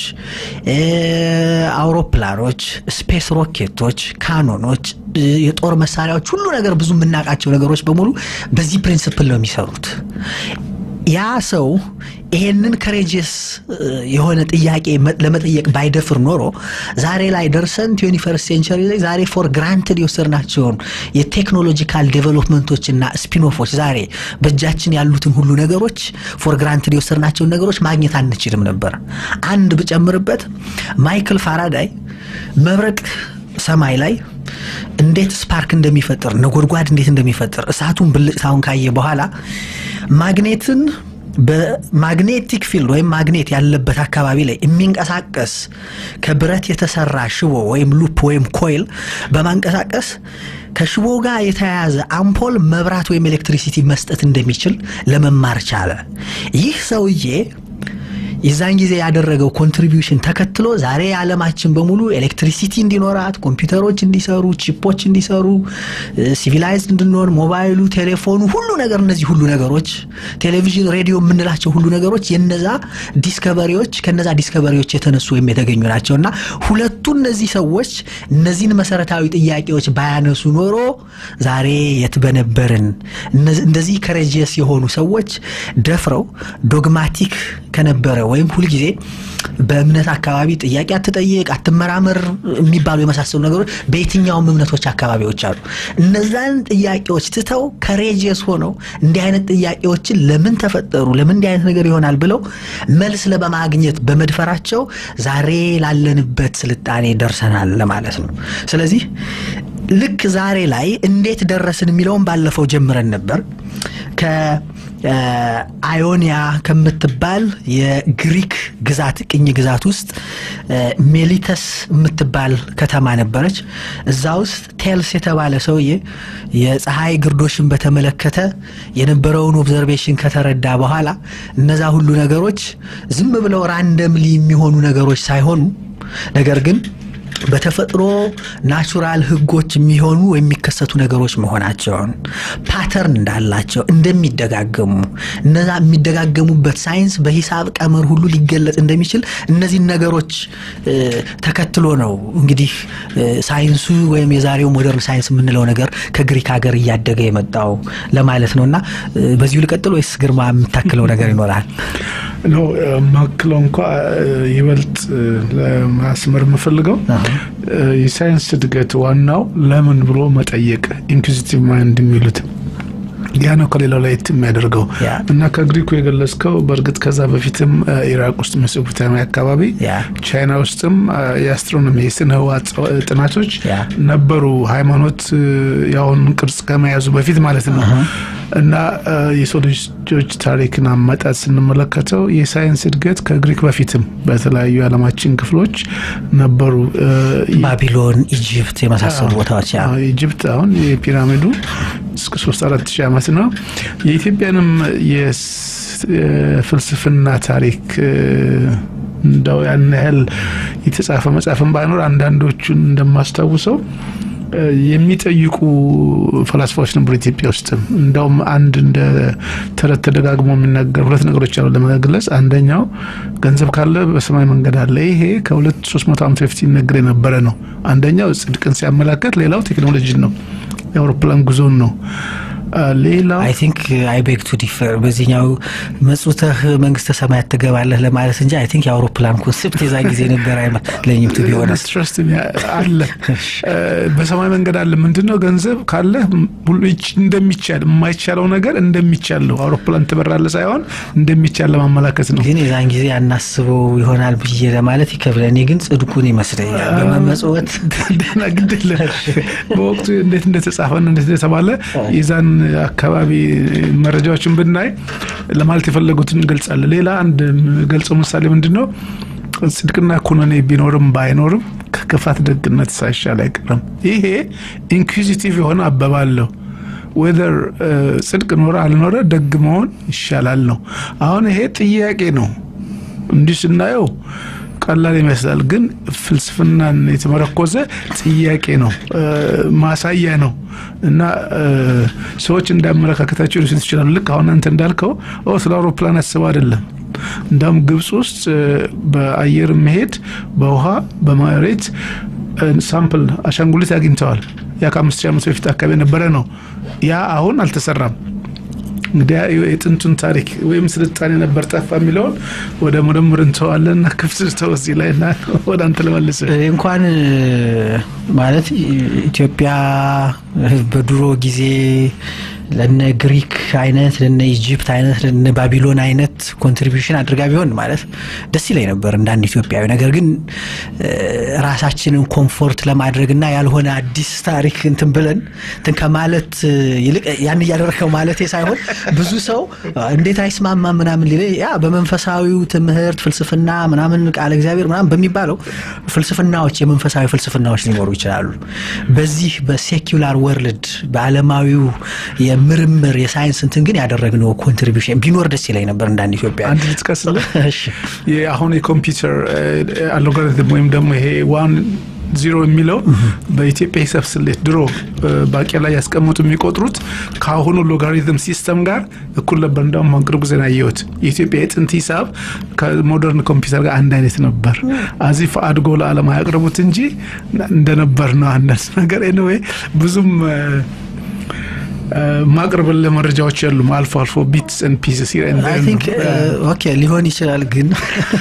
አውሮፕላኖች፣ ስፔስ ሮኬቶች፣ ካኖኖች፣ የጦር መሳሪያዎች፣ ሁሉ ነገር ብዙ የምናውቃቸው ነገሮች በሙሉ በዚህ ፕሪንስፕል ነው የሚሰሩት። ያ ሰው ይሄንን ከሬጅስ የሆነ ጥያቄ ለመጠየቅ ባይደፍር ኖሮ ዛሬ ላይ ደርሰን ትዌንቲ ፈርስት ሴንቸሪ ላይ ዛሬ ፎር ግራንትድ የወሰድናቸውን የቴክኖሎጂካል ዴቨሎፕመንቶችና ስፒንኦፎች ዛሬ በእጃችን ያሉትን ሁሉ ነገሮች ፎር ግራንትድ የወሰድናቸውን ነገሮች ማግኘት አንችልም ነበር። አንድ ብጨምርበት ማይክል ፋራዳይ መብረቅ ሰማይ ላይ እንዴት ስፓርክ እንደሚፈጥር ነጎድጓድ እንዴት እንደሚፈጥር እሳቱን ብልጭታውን ካየ በኋላ ማግኔትን በማግኔቲክ ፊልድ ወይም ማግኔት ያለበት አካባቢ ላይ የሚንቀሳቀስ ከብረት የተሰራ ሽቦ ወይም ሉፕ ወይም ኮይል በማንቀሳቀስ ከሽቦ ጋር የተያያዘ አምፖል መብራት ወይም ኤሌክትሪሲቲ መስጠት እንደሚችል ለመማር ቻለ። ይህ ሰውዬ የዛን ጊዜ ያደረገው ኮንትሪቢዩሽን ተከትሎ ዛሬ የዓለማችን በሙሉ ኤሌክትሪሲቲ እንዲኖራት፣ ኮምፒውተሮች እንዲሰሩ፣ ቺፖች እንዲሰሩ፣ ሲቪላይዝድ እንድንሆን፣ ሞባይሉ፣ ቴሌፎኑ፣ ሁሉ ነገር እነዚህ ሁሉ ነገሮች ቴሌቪዥን፣ ሬዲዮ የምንላቸው ሁሉ ነገሮች የነዛ ዲስከቨሪዎች ከነዛ ዲስከቨሪዎች የተነሱ ወይም የተገኙ ናቸው እና ሁለቱ እነዚህ ሰዎች እነዚህን መሰረታዊ ጥያቄዎች ባያነሱ ኖሮ ዛሬ የት በነበርን። እንደዚህ ከሬጂየስ የሆኑ ሰዎች ደፍረው ዶግማቲክ ከነበረ ወይም ሁልጊዜ በእምነት አካባቢ ጥያቄ አትጠይቅ፣ አትመራመር የሚባሉ የመሳሰሉ ነገሮች በየትኛውም እምነቶች አካባቢዎች አሉ። እነዛን ጥያቄዎች ትተው ከሬጅስ ሆነው እንዲህ አይነት ጥያቄዎችን ለምን ተፈጠሩ፣ ለምን እንዲህ አይነት ነገር ይሆናል ብለው መልስ ለማግኘት በመድፈራቸው ዛሬ ላለንበት ስልጣኔ ደርሰናል ለማለት ነው። ስለዚህ ልክ ዛሬ ላይ እንዴት ደረስን የሚለውን ባለፈው ጀምረን ነበር። ከአዮኒያ ከምትባል የግሪክ ግዛት ቅኝ ግዛት ውስጥ ሜሊተስ የምትባል ከተማ ነበረች። እዛ ውስጥ ቴልስ የተባለ ሰውዬ የፀሐይ ግርዶሽን በተመለከተ የነበረውን ኦብዘርቬሽን ከተረዳ በኋላ እነዛ ሁሉ ነገሮች ዝም ብለው ራንደምሊ የሚሆኑ ነገሮች ሳይሆኑ ነገር ግን በተፈጥሮ ናቹራል ህጎች የሚሆኑ የሚከሰቱ ነገሮች መሆናቸውን ፓተርን እንዳላቸው እንደሚደጋገሙ እነዛ የሚደጋገሙበት ሳይንስ በሂሳብ ቀመር ሁሉ ሊገለጽ እንደሚችል እነዚህን ነገሮች ተከትሎ ነው እንግዲህ ሳይንሱ ወይም የዛሬው ሞደርን ሳይንስ የምንለው ነገር ከግሪክ ሀገር እያደገ የመጣው ለማለት ነው እና በዚሁ ልቀጥል ወይስ ግርማ የምታክለው ነገር ይኖራል? ነው ማክለው እንኳ ይበልጥ ለማስመር የምፈልገው የሳይንስ እድገት ዋናው ለምን ብሎ መጠየቅ ኢንኩዚቲቭ ማይንድ የሚሉት ያ ነው ከሌላው ላይ የሚያደርገው እና ከግሪኩ የገለጽከው በእርግጥ ከዛ በፊትም ኢራቅ ውስጥ ሜሶፖታሚያ አካባቢ ቻይና ውስጥም የአስትሮኖሚ የስነ ህዋ ጥናቶች ነበሩ ሃይማኖት የአሁን ቅርጽ ከመያዙ በፊት ማለት ነው እና የሰው ልጆች ታሪክን አመጣት ስንመለከተው የሳይንስ እድገት ከግሪክ በፊትም በተለያዩ የዓለማችን ክፍሎች ነበሩ ባቢሎን ኢጅፕት የመሳሰሉ ቦታዎች ኢጅፕት አሁን የፒራሚዱ እስከ ሶስት አራት ሺህ ዓመት ነው የኢትዮጵያንም የፍልስፍና ታሪክ እንደው ያን ያህል የተጻፈ መጽሐፍን ባይኖር አንዳንዶቹን እንደማስታውሰው የሚጠይቁ ፈላስፋዎች ነበሩ ኢትዮጵያ ውስጥም። እንደውም አንድ እንደ ተረት ተደጋግሞ የሚናገር ሁለት ነገሮች አሉ ለመግለጽ። አንደኛው ገንዘብ ካለ በሰማይ መንገድ አለ። ይሄ ከሁለት ሶስት መቶ ዓመት በፊት ይነገር የነበረ ነው። አንደኛው ጽድቅን ሲያመላከት፣ ሌላው ቴክኖሎጂን ነው፣ የአውሮፕላን ጉዞን ነው። ሌላው አይ ቲንክ አይ ቤግ ቱ ዲፈር በዚህኛው መጽውተህ መንግስተ ሰማያት ትገባለህ ለማለት እንጂ አይ ቲንክ የአውሮፕላን ኮንሴፕት የዛ ጊዜ ነበር አይመስለኝም። ቱ ቢሆነስ ትረስት አለ በሰማይ መንገድ አለ። ምንድነው ገንዘብ ካለ ሁሉ እንደሚቻል የማይቻለው ነገር እንደሚቻል ነው። አውሮፕላን ትበራለህ ሳይሆን እንደሚቻል ለማመላከት ነው። ግን የዛን ጊዜ አናስበው ይሆናል ብዬ ለማለት ይከብዳል። እኔ ግን ጽድቁን ይመስለኛል በመመጽወት ደህና ግድለ በወቅቱ እንዴት እንደተጻፈና እንዴት እንደተባለ የዛን አካባቢ መረጃዎችን ብናይ ለማለት የፈለጉትን እንገልጻለን። ሌላ አንድ ገልጸው ምሳሌ ምንድን ነው? ጽድቅና ኩነኔ ቢኖርም ባይኖርም ከክፋት ደግነት ሳይሻል አይቀርም። ይሄ ኢንኩዚቲቭ የሆነ አባባለሁ ወደር ጽድቅ ኖረ አልኖረ ደግ መሆን ይሻላል ነው። አሁን ይሄ ጥያቄ ነው። እንዲህ ስናየው ቀላል ይመስላል፣ ግን ፍልስፍናን የተመረኮዘ ጥያቄ ነው፣ ማሳያ ነው እና ሰዎች እንዳመለካከታቸው ሊወስዱት ይችላሉ። ልክ አሁን አንተ እንዳልከው ስለ አውሮፕላን አስበው አይደለም። እንዳውም ግብፅ ውስጥ በአየር መሄድ በውሃ በመሬት ሳምፕል አሻንጉሊት አግኝተዋል። ያ ከአምስት ሺህ ዓመት በፊት አካባቢ የነበረ ነው። ያ አሁን አልተሰራም። እንግዲህ የጥንቱን ታሪክ ወይም ስልጣኔ ነበር ጠፋ የሚለውን ወደ ምርምር እንተዋለን። ክፍት ተው እዚህ ላይ እና ወደ አንተ ልመልስ። እንኳን ማለት ኢትዮጵያ በድሮ ጊዜ ለነ ግሪክ አይነት ለነ ኢጂፕት አይነት ለነ ባቢሎን አይነት ኮንትሪቢሽን አድርጋ ቢሆን ማለት ደስ ይለኝ ነበር እንደ አንድ ኢትዮጵያዊ። ነገር ግን ራሳችንን ኮምፎርት ለማድረግና ያልሆነ አዲስ ታሪክ እንትን ብለን እንትን ከማለት ይልቅ ያን እያደረገው ማለት ሳይሆን ብዙ ሰው እንዴት አይስማማ ምናምን ሊለ ያ በመንፈሳዊው ትምህርት ፍልስፍና ምናምን ቃለ እግዚአብሔር ምናምን በሚባለው ፍልስፍናዎች የመንፈሳዊ ፍልስፍናዎች ሊኖሩ ይችላሉ። በዚህ በሴኩላር ወርልድ በዓለማዊው የምርምር የሳይንስ እንትን ግን ያደረግነው ኮንትሪቢሽን ቢኖር ደስ ይለኝ ነበር እንዳንድ ኢትዮጵያ። አንድ ልጥቀስልህ። አሁን የኮምፒውተር አልጎሪትም ወይም ደግሞ ይሄ ዋን ዚሮ የሚለው በኢትዮጵያ ሂሳብ ስሌት ድሮ ባቄላ ያስቀምጡ የሚቆጥሩት ከአሁኑ ሎጋሪትም ሲስተም ጋር እኩል ነበር። እንዳውም አሁን ቅርብ ጊዜ ነው ያየሁት። የኢትዮጵያ የጥንት ሂሳብ ከሞደርን ኮምፒውተር ጋር አንድ አይነት ነበር። አዚፍ አድጎ ለዓለም አያቅርቡት እንጂ እንደነበር ነው አንዳንድ ነገር ኤኒዌይ ብዙም ማቅረብልህ መረጃዎች የሉም። አልፎ አልፎ ቢትስ ኤንድ ፒስስ አይ ቲንክ ኦኬ ሊሆን ይችላል፣ ግን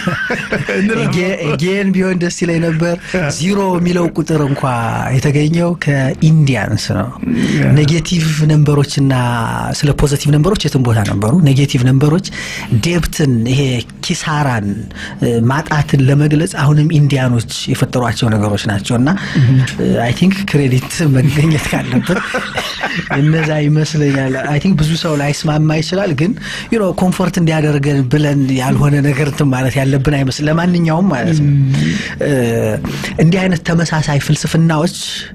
ጌን ቢሆን ደስ ይለኝ ነበር። ዚሮ የሚለው ቁጥር እንኳ የተገኘው ከኢንዲያንስ ነው። ኔጌቲቭ ነንበሮችና ስለ ፖዘቲቭ ነንበሮች የትም ቦታ ነበሩ። ኔጌቲቭ ነንበሮች ዴብትን፣ ይሄ ኪሳራን፣ ማጣትን ለመግለጽ አሁንም ኢንዲያኖች የፈጠሯቸው ነገሮች ናቸው እና አይ ቲንክ ክሬዲት መገኘት ካለበት እነዛ ይመስለኛል። አይ ቲንክ ብዙ ሰው ላይስማማ ይችላል፣ ግን ዩ ኖ ኮምፎርት እንዲያደርገን ብለን ያልሆነ ነገር እንትን ማለት ያለብን አይመስል ለማንኛውም ማለት ነው እንዲህ አይነት ተመሳሳይ ፍልስፍናዎች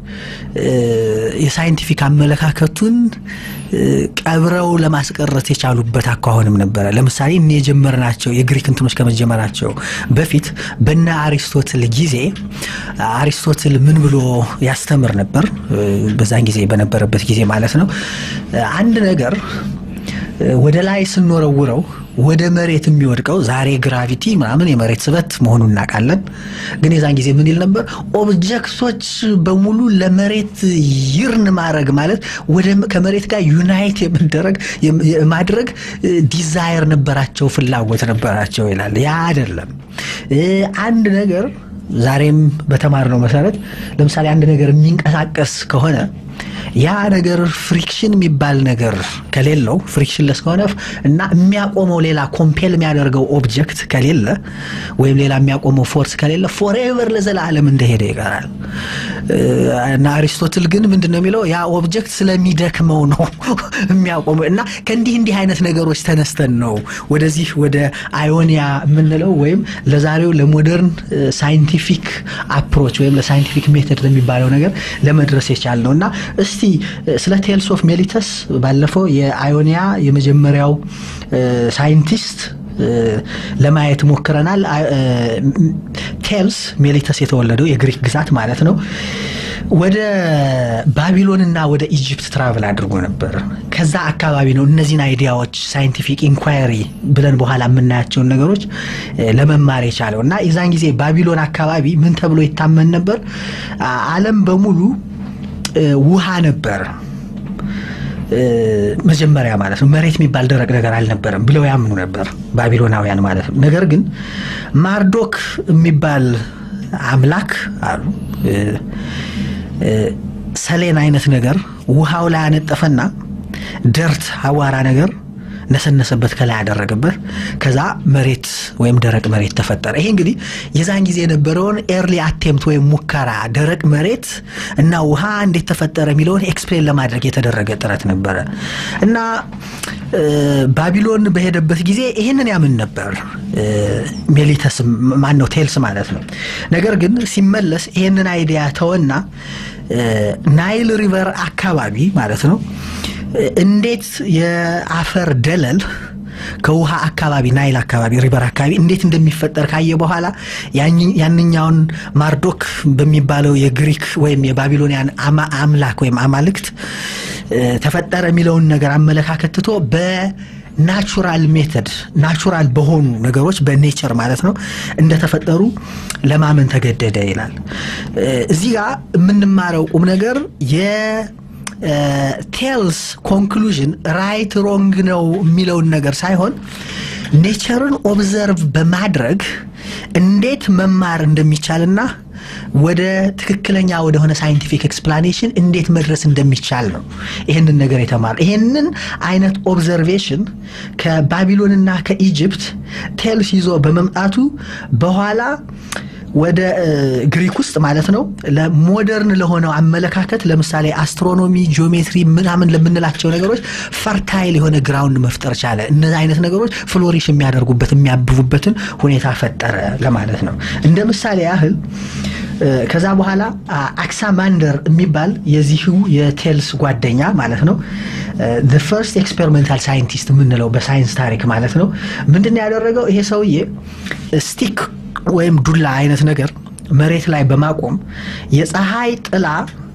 የሳይንቲፊክ አመለካከቱን ቀብረው ለማስቀረት የቻሉበት አኳኋንም ነበረ። ለምሳሌ እኔ የጀመርናቸው የግሪክ እንትኖች ከመጀመራቸው በፊት በነ አሪስቶትል ጊዜ አሪስቶትል ምን ብሎ ያስተምር ነበር? በዛን ጊዜ በነበረበት ጊዜ ማለት ነው። አንድ ነገር ወደ ላይ ስንወረውረው ወደ መሬት የሚወድቀው ዛሬ ግራቪቲ ምናምን የመሬት ስበት መሆኑን እናውቃለን። ግን የዛን ጊዜ ምን ይል ነበር? ኦብጀክቶች በሙሉ ለመሬት ይርን ማድረግ ማለት ወደ ከመሬት ጋር ዩናይት የመደረግ የማድረግ ዲዛየር ነበራቸው፣ ፍላጎት ነበራቸው ይላል። ያ አይደለም አንድ ነገር ዛሬም በተማርነው መሰረት ለምሳሌ አንድ ነገር የሚንቀሳቀስ ከሆነ ያ ነገር ፍሪክሽን የሚባል ነገር ከሌለው ፍሪክሽንለስ ከሆነ እና የሚያቆመው ሌላ ኮምፔል የሚያደርገው ኦብጀክት ከሌለ ወይም ሌላ የሚያቆመው ፎርስ ከሌለ ፎሬቨር ለዘላለም እንደሄደ ይቀራል እና አሪስቶትል ግን ምንድን ነው የሚለው ያ ኦብጀክት ስለሚደክመው ነው የሚያቆመው እና ከእንዲህ እንዲህ አይነት ነገሮች ተነስተን ነው ወደዚህ ወደ አዮኒያ የምንለው ወይም ለዛሬው ለሞደርን ሳይንቲፊክ አፕሮች ወይም ለሳይንቲፊክ ሜተድ ለሚባለው ነገር ለመድረስ የቻል ነው እና እስቲ ስለ ቴልስ ኦፍ ሜሊተስ ባለፈው የአዮኒያ የመጀመሪያው ሳይንቲስት ለማየት ሞክረናል። ቴልስ ሜሊተስ የተወለደው የግሪክ ግዛት ማለት ነው። ወደ ባቢሎንና ወደ ኢጅፕት ትራቭል አድርጎ ነበር። ከዛ አካባቢ ነው እነዚህን አይዲያዎች ሳይንቲፊክ ኢንኳየሪ ብለን በኋላ የምናያቸውን ነገሮች ለመማር የቻለው እና የዛን ጊዜ ባቢሎን አካባቢ ምን ተብሎ ይታመን ነበር? ዓለም በሙሉ ውሃ ነበር መጀመሪያ ማለት ነው። መሬት የሚባል ደረቅ ነገር አልነበረም ብለው ያምኑ ነበር ባቢሎናውያን ማለት ነው። ነገር ግን ማርዶክ የሚባል አምላክ አሉ ሰሌን አይነት ነገር ውሃው ላይ አነጠፈና ደርት አዋራ ነገር ነሰነሰበት ከላይ ያደረገበት ከዛ መሬት ወይም ደረቅ መሬት ተፈጠረ። ይሄ እንግዲህ የዛን ጊዜ የነበረውን ኤርሊ አቴምፕት ወይም ሙከራ ደረቅ መሬት እና ውሃ እንዴት ተፈጠረ የሚለውን ኤክስፕሌን ለማድረግ የተደረገ ጥረት ነበረ እና ባቢሎን በሄደበት ጊዜ ይህንን ያምን ነበር። ሜሊተስ ማን ነው ቴልስ ማለት ነው። ነገር ግን ሲመለስ ይህንን አይዲያ ተወና ናይል ሪቨር አካባቢ ማለት ነው እንዴት የአፈር ደለል ከውሃ አካባቢ ናይል አካባቢ ሪቨር አካባቢ እንዴት እንደሚፈጠር ካየ በኋላ ያንኛውን ማርዶክ በሚባለው የግሪክ ወይም የባቢሎኒያን አምላክ ወይም አማልክት ተፈጠረ የሚለውን ነገር አመለካከት ትቶ በናቹራል ሜተድ ናቹራል በሆኑ ነገሮች በኔቸር ማለት ነው እንደተፈጠሩ ለማመን ተገደደ ይላል። እዚህ ጋር የምንማረው ቁም ነገር የ ቴልስ ኮንክሉዥን ራይት ሮንግ ነው የሚለውን ነገር ሳይሆን ኔቸርን ኦብዘርቭ በማድረግ እንዴት መማር እንደሚቻልና ወደ ትክክለኛ ወደሆነ ሳይንቲፊክ ኤክስፕላኔሽን እንዴት መድረስ እንደሚቻል ነው ይህንን ነገር የተማረ ይህንን አይነት ኦብዘርቬሽን ከባቢሎንና ከኢጅፕት ቴልስ ይዞ በመምጣቱ በኋላ ወደ ግሪክ ውስጥ ማለት ነው ለሞደርን ለሆነው አመለካከት ለምሳሌ አስትሮኖሚ፣ ጂኦሜትሪ ምናምን ለምንላቸው ነገሮች ፈርታይል የሆነ ግራውንድ መፍጠር ቻለ። እነዚህ አይነት ነገሮች ፍሎሪሽ የሚያደርጉበት የሚያብቡበትን ሁኔታ ፈጠረ ለማለት ነው። እንደ ምሳሌ ያህል ከዛ በኋላ አክሳማንደር የሚባል የዚሁ የቴልስ ጓደኛ ማለት ነው ፈርስት ኤክስፔሪሜንታል ሳይንቲስት የምንለው በሳይንስ ታሪክ ማለት ነው ምንድን ያደረገው ይሄ ሰውዬ ስቲክ ወይም ዱላ አይነት ነገር መሬት ላይ በማቆም የፀሐይ ጥላ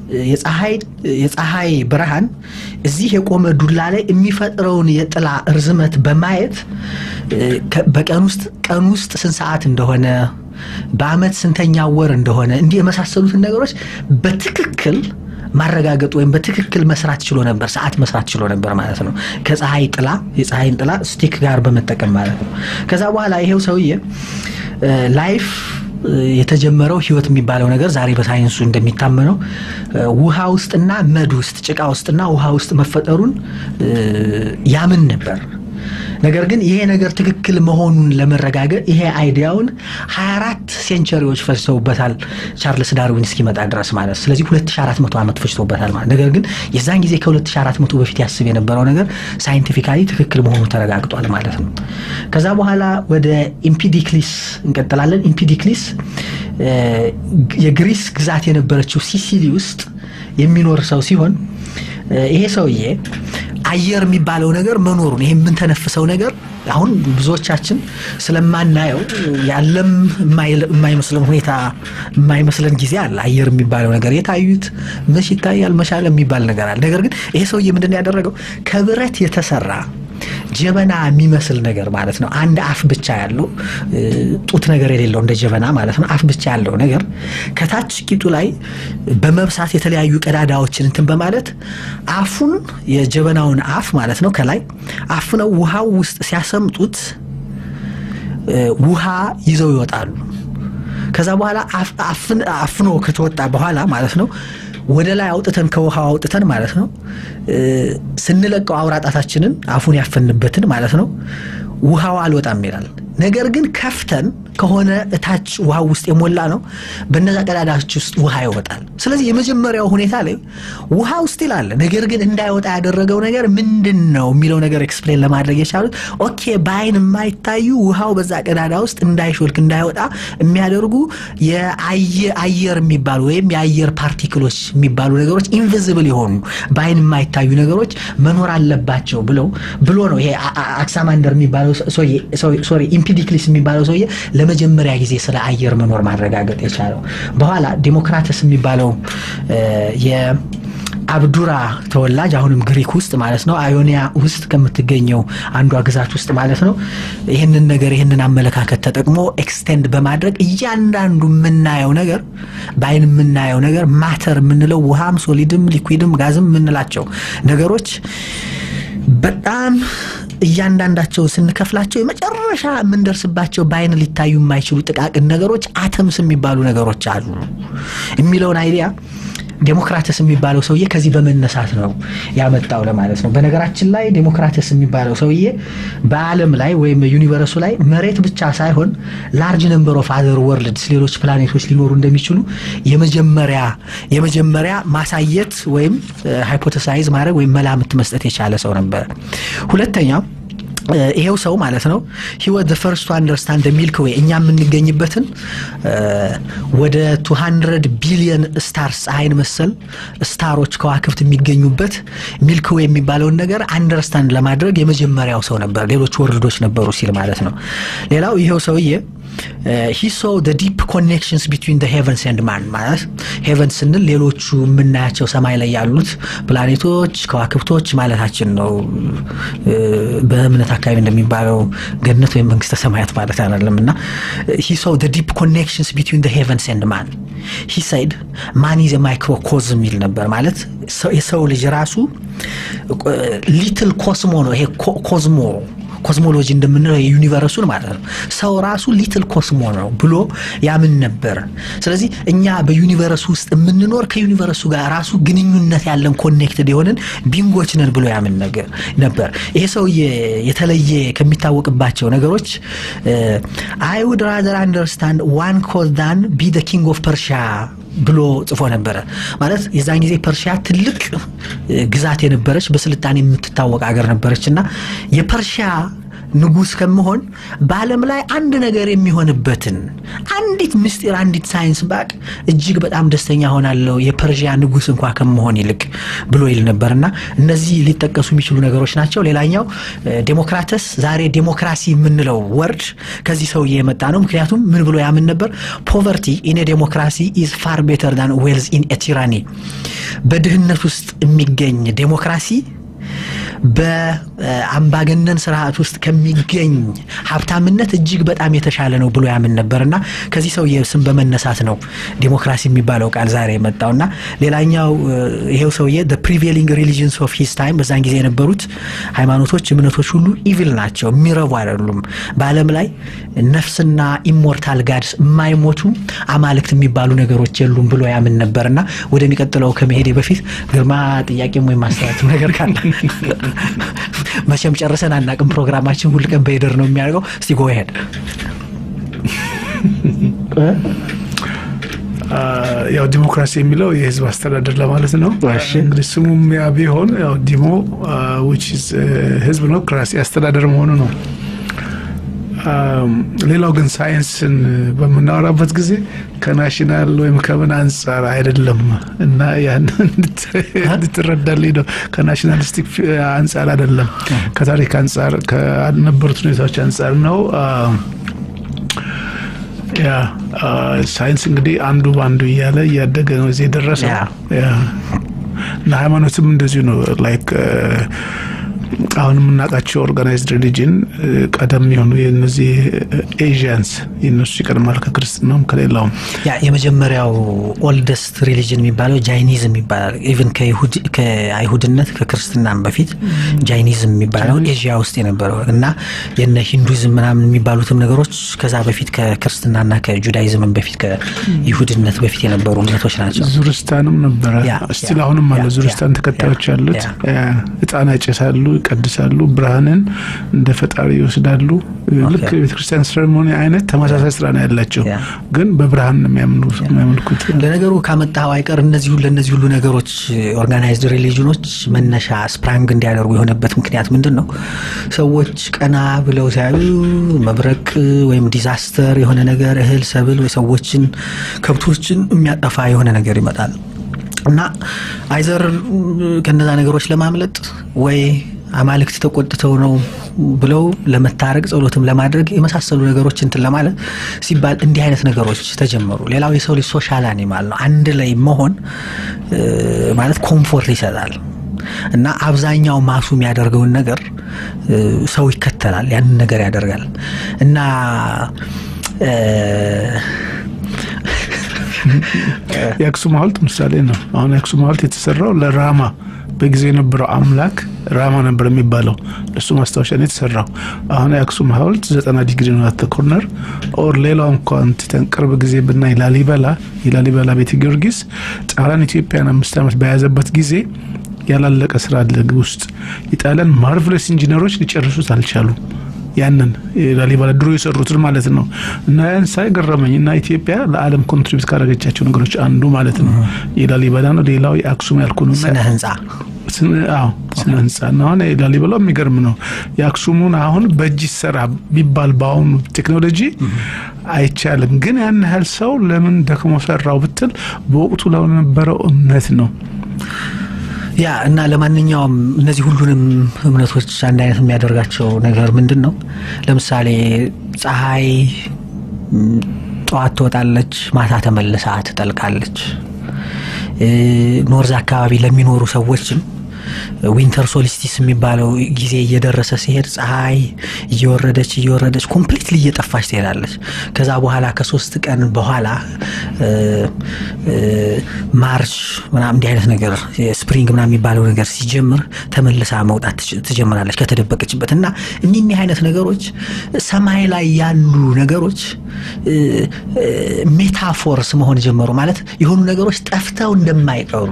የፀሐይ ብርሃን እዚህ የቆመ ዱላ ላይ የሚፈጥረውን የጥላ እርዝመት በማየት በቀን ውስጥ ቀን ውስጥ ስንት ሰዓት እንደሆነ በአመት ስንተኛ ወር እንደሆነ እንዲህ የመሳሰሉትን ነገሮች በትክክል ማረጋገጥ ወይም በትክክል መስራት ችሎ ነበር። ሰዓት መስራት ችሎ ነበር ማለት ነው። ከፀሐይ ጥላ የፀሐይን ጥላ ስቲክ ጋር በመጠቀም ማለት ነው። ከዛ በኋላ ይሄው ሰውዬ ላይፍ የተጀመረው ህይወት የሚባለው ነገር ዛሬ በሳይንሱ እንደሚታመነው ውሃ ውስጥና መድ ውስጥ ጭቃ ውስጥና ውሃ ውስጥ መፈጠሩን ያምን ነበር። ነገር ግን ይሄ ነገር ትክክል መሆኑን ለመረጋገጥ ይሄ አይዲያውን 24 ሴንቸሪዎች ፈጅተውበታል ቻርልስ ዳርዊን እስኪመጣ ድረስ ማለት ስለዚህ 2400 ዓመት ፈጅተውበታል ማለት ነገር ግን የዛን ጊዜ ከ2400 በፊት ያስብ የነበረው ነገር ሳይንቲፊካሊ ትክክል መሆኑ ተረጋግጧል ማለት ነው ከዛ በኋላ ወደ ኢምፒዲክሊስ እንቀጥላለን ኢምፒዲክሊስ የግሪስ ግዛት የነበረችው ሲሲሊ ውስጥ የሚኖር ሰው ሲሆን ይሄ ሰውዬ አየር የሚባለው ነገር መኖሩን ይሄ የምንተነፍሰው ነገር አሁን ብዙዎቻችን ስለማናየው ያለም የማይመስለን ሁኔታ የማይመስለን ጊዜ አለ። አየር የሚባለው ነገር የታዩት መች ይታያል መሻለ የሚባል ነገር አለ። ነገር ግን ይሄ ሰውዬ ምንድን ነው ያደረገው? ከብረት የተሰራ ጀበና የሚመስል ነገር ማለት ነው። አንድ አፍ ብቻ ያለው ጡት ነገር የሌለው እንደ ጀበና ማለት ነው። አፍ ብቻ ያለው ነገር ከታች ቂጡ ላይ በመብሳት የተለያዩ ቀዳዳዎችን እንትን በማለት አፉን የጀበናውን አፍ ማለት ነው ከላይ አፍነው ውሃው ውስጥ ሲያሰምጡት ውሃ ይዘው ይወጣሉ። ከዛ በኋላ አፍኖ ከተወጣ በኋላ ማለት ነው ወደ ላይ አውጥተን ከውሃው አውጥተን ማለት ነው ስንለቀው አውራጣታችንን አፉን ያፈንበትን ማለት ነው ውሃው አልወጣም ይላል። ነገር ግን ከፍተን ከሆነ እታች ውሃ ውስጥ የሞላ ነው በነዛ ቀዳዳዎች ውስጥ ውሃ ይወጣል። ስለዚህ የመጀመሪያው ሁኔታ ላይ ውሃ ውስጥ ይላል። ነገር ግን እንዳይወጣ ያደረገው ነገር ምንድን ነው የሚለው ነገር ኤክስፕሌን ለማድረግ የቻሉት ኦኬ፣ በአይን የማይታዩ ውሃው በዛ ቀዳዳ ውስጥ እንዳይሾልክ እንዳይወጣ የሚያደርጉ የአየር የሚባሉ ወይም የአየር ፓርቲክሎች የሚባሉ ነገሮች ኢንቪዝብል የሆኑ በአይን የማይታዩ ነገሮች መኖር አለባቸው ብለው ብሎ ነው ይሄ አክሳማንደር የሚባለው ሶሪ ኢምፒዲክሊስ የሚባለው ሰውዬ ለመጀመሪያ ጊዜ ስለ አየር መኖር ማረጋገጥ የቻለው። በኋላ ዴሞክራተስ የሚባለው የአብዱራ ተወላጅ አሁንም ግሪክ ውስጥ ማለት ነው አዮኒያ ውስጥ ከምትገኘው አንዷ ግዛት ውስጥ ማለት ነው ይህንን ነገር ይህንን አመለካከት ተጠቅሞ ኤክስቴንድ በማድረግ እያንዳንዱ የምናየው ነገር በአይን የምናየው ነገር ማተር የምንለው ውሃም፣ ሶሊድም፣ ሊኩዊድም ጋዝም የምንላቸው ነገሮች በጣም እያንዳንዳቸው ስንከፍላቸው የመጨረሻ የምንደርስባቸው በአይን ሊታዩ የማይችሉ ጥቃቅን ነገሮች አተምስ የሚባሉ ነገሮች አሉ የሚለውን አይዲያ ዴሞክራተስ የሚባለው ሰውዬ ከዚህ በመነሳት ነው ያመጣው ለማለት ነው። በነገራችን ላይ ዴሞክራተስ የሚባለው ሰውዬ በዓለም ላይ ወይም ዩኒቨርሱ ላይ መሬት ብቻ ሳይሆን ላርጅ ነምበር ኦፍ አዘር ወርልድስ ሌሎች ፕላኔቶች ሊኖሩ እንደሚችሉ የመጀመሪያ የመጀመሪያ ማሳየት ወይም ሃይፖተሳይዝ ማድረግ ወይም መላምት መስጠት የቻለ ሰው ነበረ። ሁለተኛው ይሄው ሰው ማለት ነው ሂወት ፈርስት ቱ አንደርስታንድ ሚልክ ዌይ እኛ የምንገኝበትን ወደ 200 ቢሊየን ስታርስ ፀሐይን መሰል ስታሮች ከዋክብት የሚገኙበት ሚልክ ዌይ የሚባለውን ነገር አንደርስታንድ ለማድረግ የመጀመሪያው ሰው ነበር። ሌሎች ወርልዶች ነበሩ ሲል ማለት ነው። ሌላው ይሄው ሰውዬ ሂ ሶ ደ ዲፕ ኮኔክሽንስ ቢትዊን ሄቨንስ ኤንድ ማን ማለት ሄቨን ስንል ሌሎቹ የምናያቸው ሰማይ ላይ ያሉት ፕላኔቶች ከዋክብቶች ማለታችን ነው። በእምነት አካባቢ እንደሚባለው ገነት ወይም መንግስተ ሰማያት ማለት አይደለም እና ሂ ሶ ደ ዲፕ ኮኔክሽንስ ቢትዊን ሄቨንስ ኤንድ ማን ሂ ሳይድ ማን ኢዝ ማይክሮኮዝም የሚል ነበር ማለት የሰው ልጅ ራሱ ሊትል ኮስሞ ነው። ይሄ ኮዝሞ ኮስሞሎጂ እንደምንለው የዩኒቨርሱን ማለት ነው። ሰው ራሱ ሊትል ኮስሞ ነው ብሎ ያምን ነበር። ስለዚህ እኛ በዩኒቨርሱ ውስጥ የምንኖር ከዩኒቨርሱ ጋር ራሱ ግንኙነት ያለን ኮኔክትድ የሆንን ቢንጎች ነን ብሎ ያምን ነበር። ይሄ ሰው የተለየ ከሚታወቅባቸው ነገሮች አይ ውድ ራዘር አንደርስታንድ ዋን ኮዝ ዳን ቢ ደ ኪንግ ኦፍ ፐርሺያ ብሎ ጽፎ ነበረ። ማለት የዛን ጊዜ ፐርሺያ ትልቅ ግዛት የነበረች በስልጣኔ የምትታወቅ ሀገር ነበረች እና የፐርሺያ ንጉስ ከመሆን በዓለም ላይ አንድ ነገር የሚሆንበትን አንዲት ምስጢር አንዲት ሳይንስ ባቅ እጅግ በጣም ደስተኛ ሆናለሁ የፐርዥያ ንጉስ እንኳ ከመሆን ይልቅ ብሎ ይል ነበርና እነዚህ ሊጠቀሱ የሚችሉ ነገሮች ናቸው። ሌላኛው ዴሞክራተስ ዛሬ ዴሞክራሲ የምንለው ወርድ ከዚህ ሰውዬ የመጣ ነው። ምክንያቱም ምን ብሎ ያምን ነበር? ፖቨርቲ ኢን ዴሞክራሲ ኢዝ ፋር ቤተር ዳን ዌልዝ ኢን ቲራኒ በድህነት ውስጥ የሚገኝ ዴሞክራሲ በአምባገነን ስርዓት ውስጥ ከሚገኝ ሀብታምነት እጅግ በጣም የተሻለ ነው ብሎ ያምን ነበር እና ከዚህ ሰውዬ ስም በመነሳት ነው ዲሞክራሲ የሚባለው ቃል ዛሬ የመጣው እና ሌላኛው ይሄው ሰውዬ ፕሪቬሊንግ ሪሊጅንስ ኦፍ ሂስ ታይም በዛን ጊዜ የነበሩት ሃይማኖቶች እምነቶች ሁሉ ኢቪል ናቸው የሚረቡ አይደሉም በአለም ላይ ነፍስና ኢሞርታል ጋድስ የማይሞቱ አማልክት የሚባሉ ነገሮች የሉም ብሎ ያምን ነበር እና ወደሚቀጥለው ከመሄዴ በፊት ግርማ ጥያቄም ወይም ማስተያየት ነገር ካለ መቼም ጨርሰን አናቅም ፕሮግራማችን ሁል ቀን በሄደር ነው የሚያደርገው እስቲ ጎ ሄድ ያው ዲሞክራሲ የሚለው የህዝብ አስተዳደር ለማለት ነው እንግዲህ ስሙም ያ ቢሆን ያው ዲሞ ዊች ህዝብ ነው ክራሲ አስተዳደር መሆኑ ነው ሌላው ግን ሳይንስን በምናወራበት ጊዜ ከናሽናል ወይም ከምን አንጻር አይደለም እና ያን እንድትረዳልኝ ነው ከናሽናሊስቲክ አንጻር አይደለም ከታሪክ አንጻር ከነበሩት ሁኔታዎች አንጻር ነው ያ ሳይንስ እንግዲህ አንዱ በአንዱ እያለ እያደገ ነው እዚህ የደረሰው እና ሃይማኖትም እንደዚሁ ነው ላይክ አሁን የምናውቃቸው ኦርጋናይዝድ ሪሊጅን ቀደም የሆኑ የነዚህ ኤዥያንስ የነሱ ይቀድማል ከክርስትናውም ከሌላውም ያ የመጀመሪያው ኦልደስት ሪሊጅን የሚባለው ጃይኒዝም ይባላል ኢቨን ከአይሁድነት ከክርስትናም በፊት ጃይኒዝም የሚባለው ኤዥያ ውስጥ የነበረው እና የነ ሂንዱይዝም ምናምን የሚባሉትም ነገሮች ከዛ በፊት ከክርስትናና ከጁዳይዝምም በፊት ከይሁድነት በፊት የነበሩ እምነቶች ናቸው ዙርስታንም ነበረ ስቲል አሁንም አለ ዙርስታን ተከታዮች አሉት እጣን ያጨሳሉ ይቀድሳሉ ብርሃንን እንደ ፈጣሪ ይወስዳሉ ልክ ቤተክርስቲያን ሴሬሞኒ አይነት ተመሳሳይ ስራ ነው ያላቸው ግን በብርሃን ነው የሚያመልኩት ለነገሩ ካመጣው አይቀር እነዚህ ሁሉ እነዚህ ሁሉ ነገሮች ኦርጋናይዝድ ሪሊጅኖች መነሻ ስፕራንግ እንዲያደርጉ የሆነበት ምክንያት ምንድን ነው ሰዎች ቀና ብለው ሲያዩ መብረቅ ወይም ዲዛስተር የሆነ ነገር እህል ሰብል ወይ ሰዎችን ከብቶችን የሚያጠፋ የሆነ ነገር ይመጣል እና አይዘር ከነዛ ነገሮች ለማምለጥ ወይ አማልክት ተቆጥተው ነው ብለው ለመታረቅ ጸሎትም ለማድረግ የመሳሰሉ ነገሮች እንትን ለማለት ሲባል እንዲህ አይነት ነገሮች ተጀመሩ ሌላው የሰው ልጅ ሶሻል አኒማል ነው አንድ ላይ መሆን ማለት ኮምፎርት ይሰጣል እና አብዛኛው ማሱ የሚያደርገውን ነገር ሰው ይከተላል ያንን ነገር ያደርጋል እና የአክሱም ሀውልት ምሳሌ ነው አሁን የአክሱም ሀውልት የተሰራው ለራማ በጊዜ የነበረው አምላክ ራማ ነበር የሚባለው እሱ ማስታወሻ ነው የተሰራው አሁን የአክሱም ሀውልት ዘጠና ዲግሪ ነው አተ ኮርነር ኦር ሌላው እንኳን ትተን ቅርብ ጊዜ ብናይ ላሊበላ የላሊበላ ቤተ ጊዮርጊስ ጣሊያን ኢትዮጵያን አምስት ዓመት በያዘበት ጊዜ ያላለቀ ስራ አለ ውስጥ የጣሊያን ማርቨለስ ኢንጂነሮች ሊጨርሱት አልቻሉ ያንን ላሊበላ ድሮ የሰሩትን ማለት ነው እና ያን ሳይ ገረመኝ እና ኢትዮጵያ ለአለም ኮንትሪቢዩት ካደረገቻቸው ነገሮች አንዱ ማለት ነው የላሊበላ ነው ሌላው የአክሱም ያልኩ ነው ስነ ህንፃ ስነ ህንፃ እና አሁን ላሊበላው የሚገርም ነው የአክሱሙን አሁን በእጅ ሰራ ቢባል በአሁኑ ቴክኖሎጂ አይቻልም ግን ያን ያህል ሰው ለምን ደክሞ ሰራው ብትል በወቅቱ ለነበረው እምነት ነው ያ እና ለማንኛውም እነዚህ ሁሉንም እምነቶች አንድ አይነት የሚያደርጋቸው ነገር ምንድን ነው ለምሳሌ ፀሐይ ጠዋት ትወጣለች ማታ ተመልሳ ትጠልቃለች ኖርዝ አካባቢ ለሚኖሩ ሰዎችም ዊንተር ሶሊስቲስ የሚባለው ጊዜ እየደረሰ ሲሄድ ፀሐይ እየወረደች እየወረደች ኮምፕሊትሊ እየጠፋች ትሄዳለች ከዛ በኋላ ከሶስት ቀን በኋላ ማርች ምናምን እንዲህ አይነት ነገር ስፕሪንግ ምናምን የሚባለው ነገር ሲጀምር ተመልሳ መውጣት ትጀምራለች ከተደበቀችበት እና እኒህ አይነት ነገሮች ሰማይ ላይ ያሉ ነገሮች ሜታፎርስ መሆን ጀመሩ ማለት የሆኑ ነገሮች ጠፍተው እንደማይቀሩ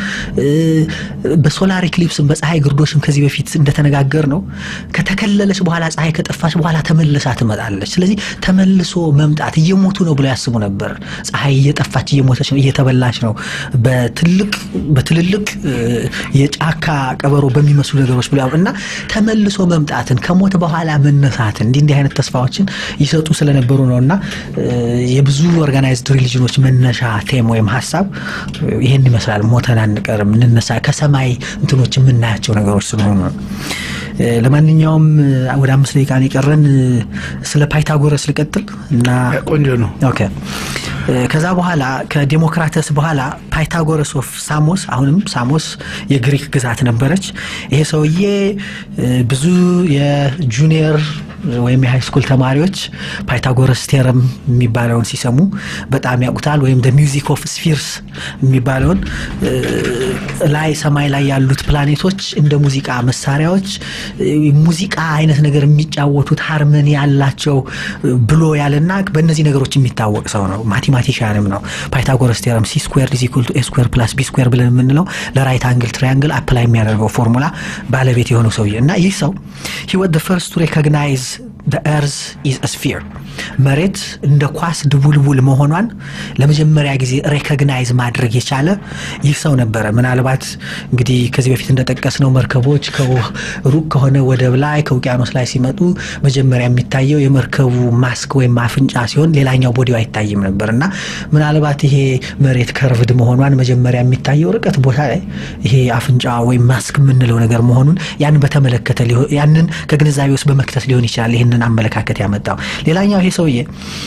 በሶላር ኢክሊፕስም በፀሐይ ግርዶሽም ከዚህ በፊት እንደተነጋገር ነው ከተከለለች በኋላ ፀሐይ ከጠፋች በኋላ ተመልሳ ትመጣለች ስለዚህ ተመልሶ መምጣት እየሞቱ ነው ብለው ያስቡ ነበር ፀሐይ እየጠፋች እየሞተች ነው እየተበላች ነው በትልቅ በትልልቅ የጫካ ቀበሮ በሚመስሉ ነገሮች ብለው እና ተመልሶ መምጣትን ከሞት በኋላ መነሳትን እንዲህ እንዲህ አይነት ተስፋዎችን ይሰጡ ስለነበሩ ነው እና የብዙ ኦርጋናይዝድ ሪሊጅኖች መነሻ ቴም ወይም ሀሳብ ይህን ይመስላል ሞተን አንቀርም እንነሳ ከሰማይ እንትኖች የምናያቸው ነገሮች ስለሆኑ ነው ለማንኛውም ወደ አምስት ደቂቃ የቀረን ስለ ፓይታጎረስ ልቀጥል እና ቆንጆ ነው ኦኬ ከዛ በኋላ ከዴሞክራተስ በኋላ ፓይታጎረስ ኦፍ ሳሞስ አሁንም ሳሞስ የግሪክ ግዛት ነበረች። ይሄ ሰውዬ ብዙ የጁኒየር ወይም የሃይ ስኩል ተማሪዎች ፓይታጎረስ ቴረም የሚባለውን ሲሰሙ በጣም ያውቁታል። ወይም ሚውዚክ ኦፍ ስፊርስ የሚባለውን ላይ ሰማይ ላይ ያሉት ፕላኔቶች እንደ ሙዚቃ መሳሪያዎች ሙዚቃ አይነት ነገር የሚጫወቱት ሃርመኒ ያላቸው ብሎ ያለና በእነዚህ ነገሮች የሚታወቅ ሰው ነው። ማቴማቲሽያንም ነው። ፓይታጎረስ ቴረም ሲ ስኩዌር ኢዝ ኢኩል ቱ ኤ ስኩዌር ፕላስ ቢ ስኩዌር ብለን የምንለው ለራይት አንግል ትሪያንግል አፕላይ የሚያደርገው ፎርሙላ ባለቤት የሆነው ሰውዬ እና ይህ ሰው ሂ ወዝ ዘ ፈርስት ቱ ሬኮግናይዝ the earth is a sphere መሬት እንደ ኳስ ድቡልቡል መሆኗን ለመጀመሪያ ጊዜ ሬኮግናይዝ ማድረግ የቻለ ይህ ሰው ነበረ። ምናልባት እንግዲህ ከዚህ በፊት እንደጠቀስነው መርከቦች ሩቅ ከሆነ ወደብ ላይ ከውቅያኖስ ላይ ሲመጡ መጀመሪያ የሚታየው የመርከቡ ማስክ ወይም አፍንጫ ሲሆን ሌላኛው ቦዲው አይታይም ነበር እና ምናልባት ይሄ መሬት ከርቭድ መሆኗን መጀመሪያ የሚታየው ርቀት ቦታ ላይ ይሄ አፍንጫ ወይም ማስክ የምንለው ነገር መሆኑን ያንን በተመለከተ ያንን ከግንዛቤ ውስጥ በመክተት ሊሆን ይችላል ይህንን አመለካከት ያመጣው። ሌላኛው ይሄ ሰውዬ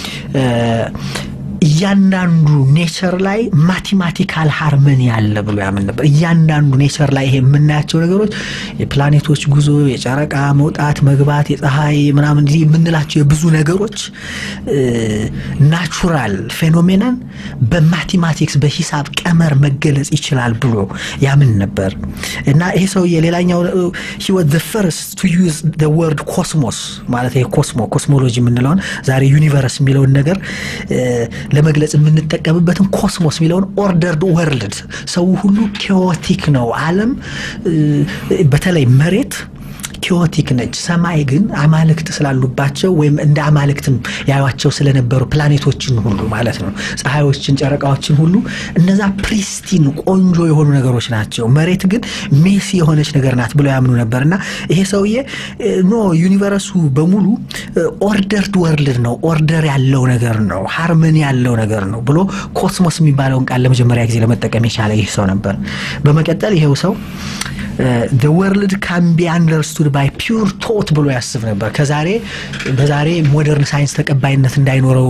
እያንዳንዱ ኔቸር ላይ ማቴማቲካል ሃርመኒ አለ ብሎ ያምን ነበር። እያንዳንዱ ኔቸር ላይ ይሄ የምናያቸው ነገሮች የፕላኔቶች ጉዞ፣ የጨረቃ መውጣት መግባት፣ የፀሐይ ምናምን የምንላቸው የብዙ ነገሮች ናቹራል ፌኖሜናን በማቴማቲክስ በሂሳብ ቀመር መገለጽ ይችላል ብሎ ያምን ነበር እና ይሄ ሰውዬ ሌላኛው ሂ ወዝ ፈርስት ቱ ዩዝ ወርድ ኮስሞስ ማለት ይሄ ኮስሞ ኮስሞሎጂ የምንለውን ዛሬ ዩኒቨርስ የሚለውን ነገር ለመግለጽ የምንጠቀምበትን ኮስሞስ የሚለውን ኦርደርድ ወርልድ ሰው ሁሉ ኬዎቲክ ነው አለም በተለይ መሬት ኪዮቲክ ነች። ሰማይ ግን አማልክት ስላሉባቸው ወይም እንደ አማልክትም ያዩቸው ስለነበሩ ፕላኔቶችን ሁሉ ማለት ነው፣ ፀሐዮችን፣ ጨረቃዎችን ሁሉ እነዛ ፕሪስቲን ቆንጆ የሆኑ ነገሮች ናቸው። መሬት ግን ሜሲ የሆነች ነገር ናት ብለው ያምኑ ነበር እና ይሄ ሰውዬ ኖ ዩኒቨርሱ በሙሉ ኦርደርድ ወርልድ ነው፣ ኦርደር ያለው ነገር ነው፣ ሃርመኒ ያለው ነገር ነው ብሎ ኮስሞስ የሚባለውን ቃል ለመጀመሪያ ጊዜ ለመጠቀም የቻለ ይህ ሰው ነበር። በመቀጠል ይሄው ሰው ወርልድ ካን ቢ አንደርስቱድ ባይ ፒውር ቶት ብሎ ያስብ ነበር። ከዛሬ በዛሬ ሞደርን ሳይንስ ተቀባይነት እንዳይኖረው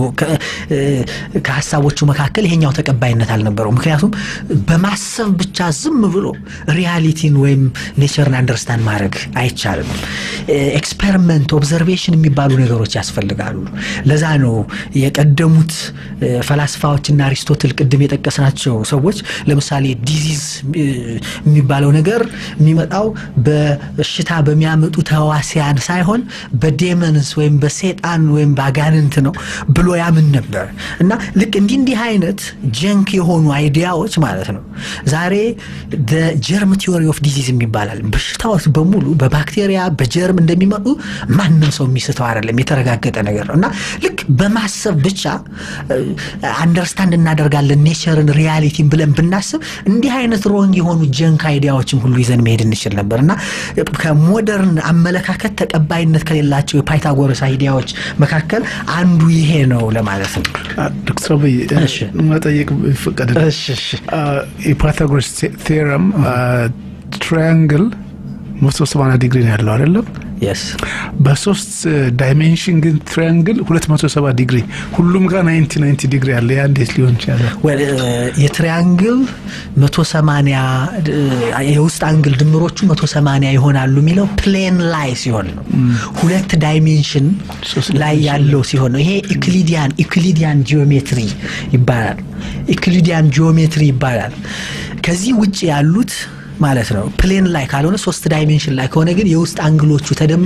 ከሀሳቦቹ መካከል ይሄኛው ተቀባይነት አልነበረው። ምክንያቱም በማሰብ ብቻ ዝም ብሎ ሪያሊቲን ወይም ኔቸርን አንደርስታንድ ማድረግ አይቻልም። ኤክስፐሪመንት፣ ኦብዘርቬሽን የሚባሉ ነገሮች ያስፈልጋሉ። ለዛ ነው የቀደሙት ፈላስፋዎችና አሪስቶትል ቅድም የጠቀስናቸው ሰዎች ለምሳሌ ዲዚዝ የሚባለው ነገር የሚመጣው በሽታ በሚያመጡ ተዋሲያን ሳይሆን በዴመንስ ወይም በሴጣን ወይም በአጋንንት ነው ብሎ ያምን ነበር እና ልክ እንዲህ እንዲህ አይነት ጀንክ የሆኑ አይዲያዎች ማለት ነው ዛሬ ጀርም ቲዮሪ ኦፍ ዲዚዝ ይባላል። በሽታዎች በሙሉ በባክቴሪያ በጀርም እንደሚመጡ ማንም ሰው የሚስተው አይደለም፣ የተረጋገጠ ነገር ነው እና ልክ በማሰብ ብቻ አንደርስታንድ እናደርጋለን ኔቸርን ሪያሊቲን ብለን ብናስብ እንዲህ አይነት ሮንግ የሆኑ ጀንክ አይዲያዎችን ሁሉ ይዘን መሄድ እንችል ነበር እና ከሞደርን አመለካከት ተቀባይነት ከሌላቸው የፓይታጎረስ አይዲያዎች መካከል አንዱ ይሄ ነው ለማለት ነው። ዶክተር አብይ መጠየቅ ይፈቀድ የፓይታጎረስ ቴረም ትራያንግል መቶ ሰማንያ ዲግሪ ነው ያለው አይደለም? በሶስት ዳይሜንሽን ግን ትሪያንግል 270 ዲግሪ ሁሉም ጋር 90 90 ዲግሪ አለ። ያ እንዴት ሊሆን ይችላል? የትሪያንግል 180 የውስጥ አንግል ድምሮቹ 180 ይሆናሉ የሚለው ፕሌን ላይ ሲሆን ነው። ሁለት ዳይሜንሽን ላይ ያለው ሲሆን ነው። ይሄ ኢክሊዲያን ኢክሊዲያን ጂኦሜትሪ ይባላል። ኢክሊዲያን ጂኦሜትሪ ይባላል። ከዚህ ውጭ ያሉት ማለት ነው ፕሌን ላይ ካልሆነ ሶስት ዳይሜንሽን ላይ ከሆነ ግን የውስጥ አንግሎቹ ተደምረው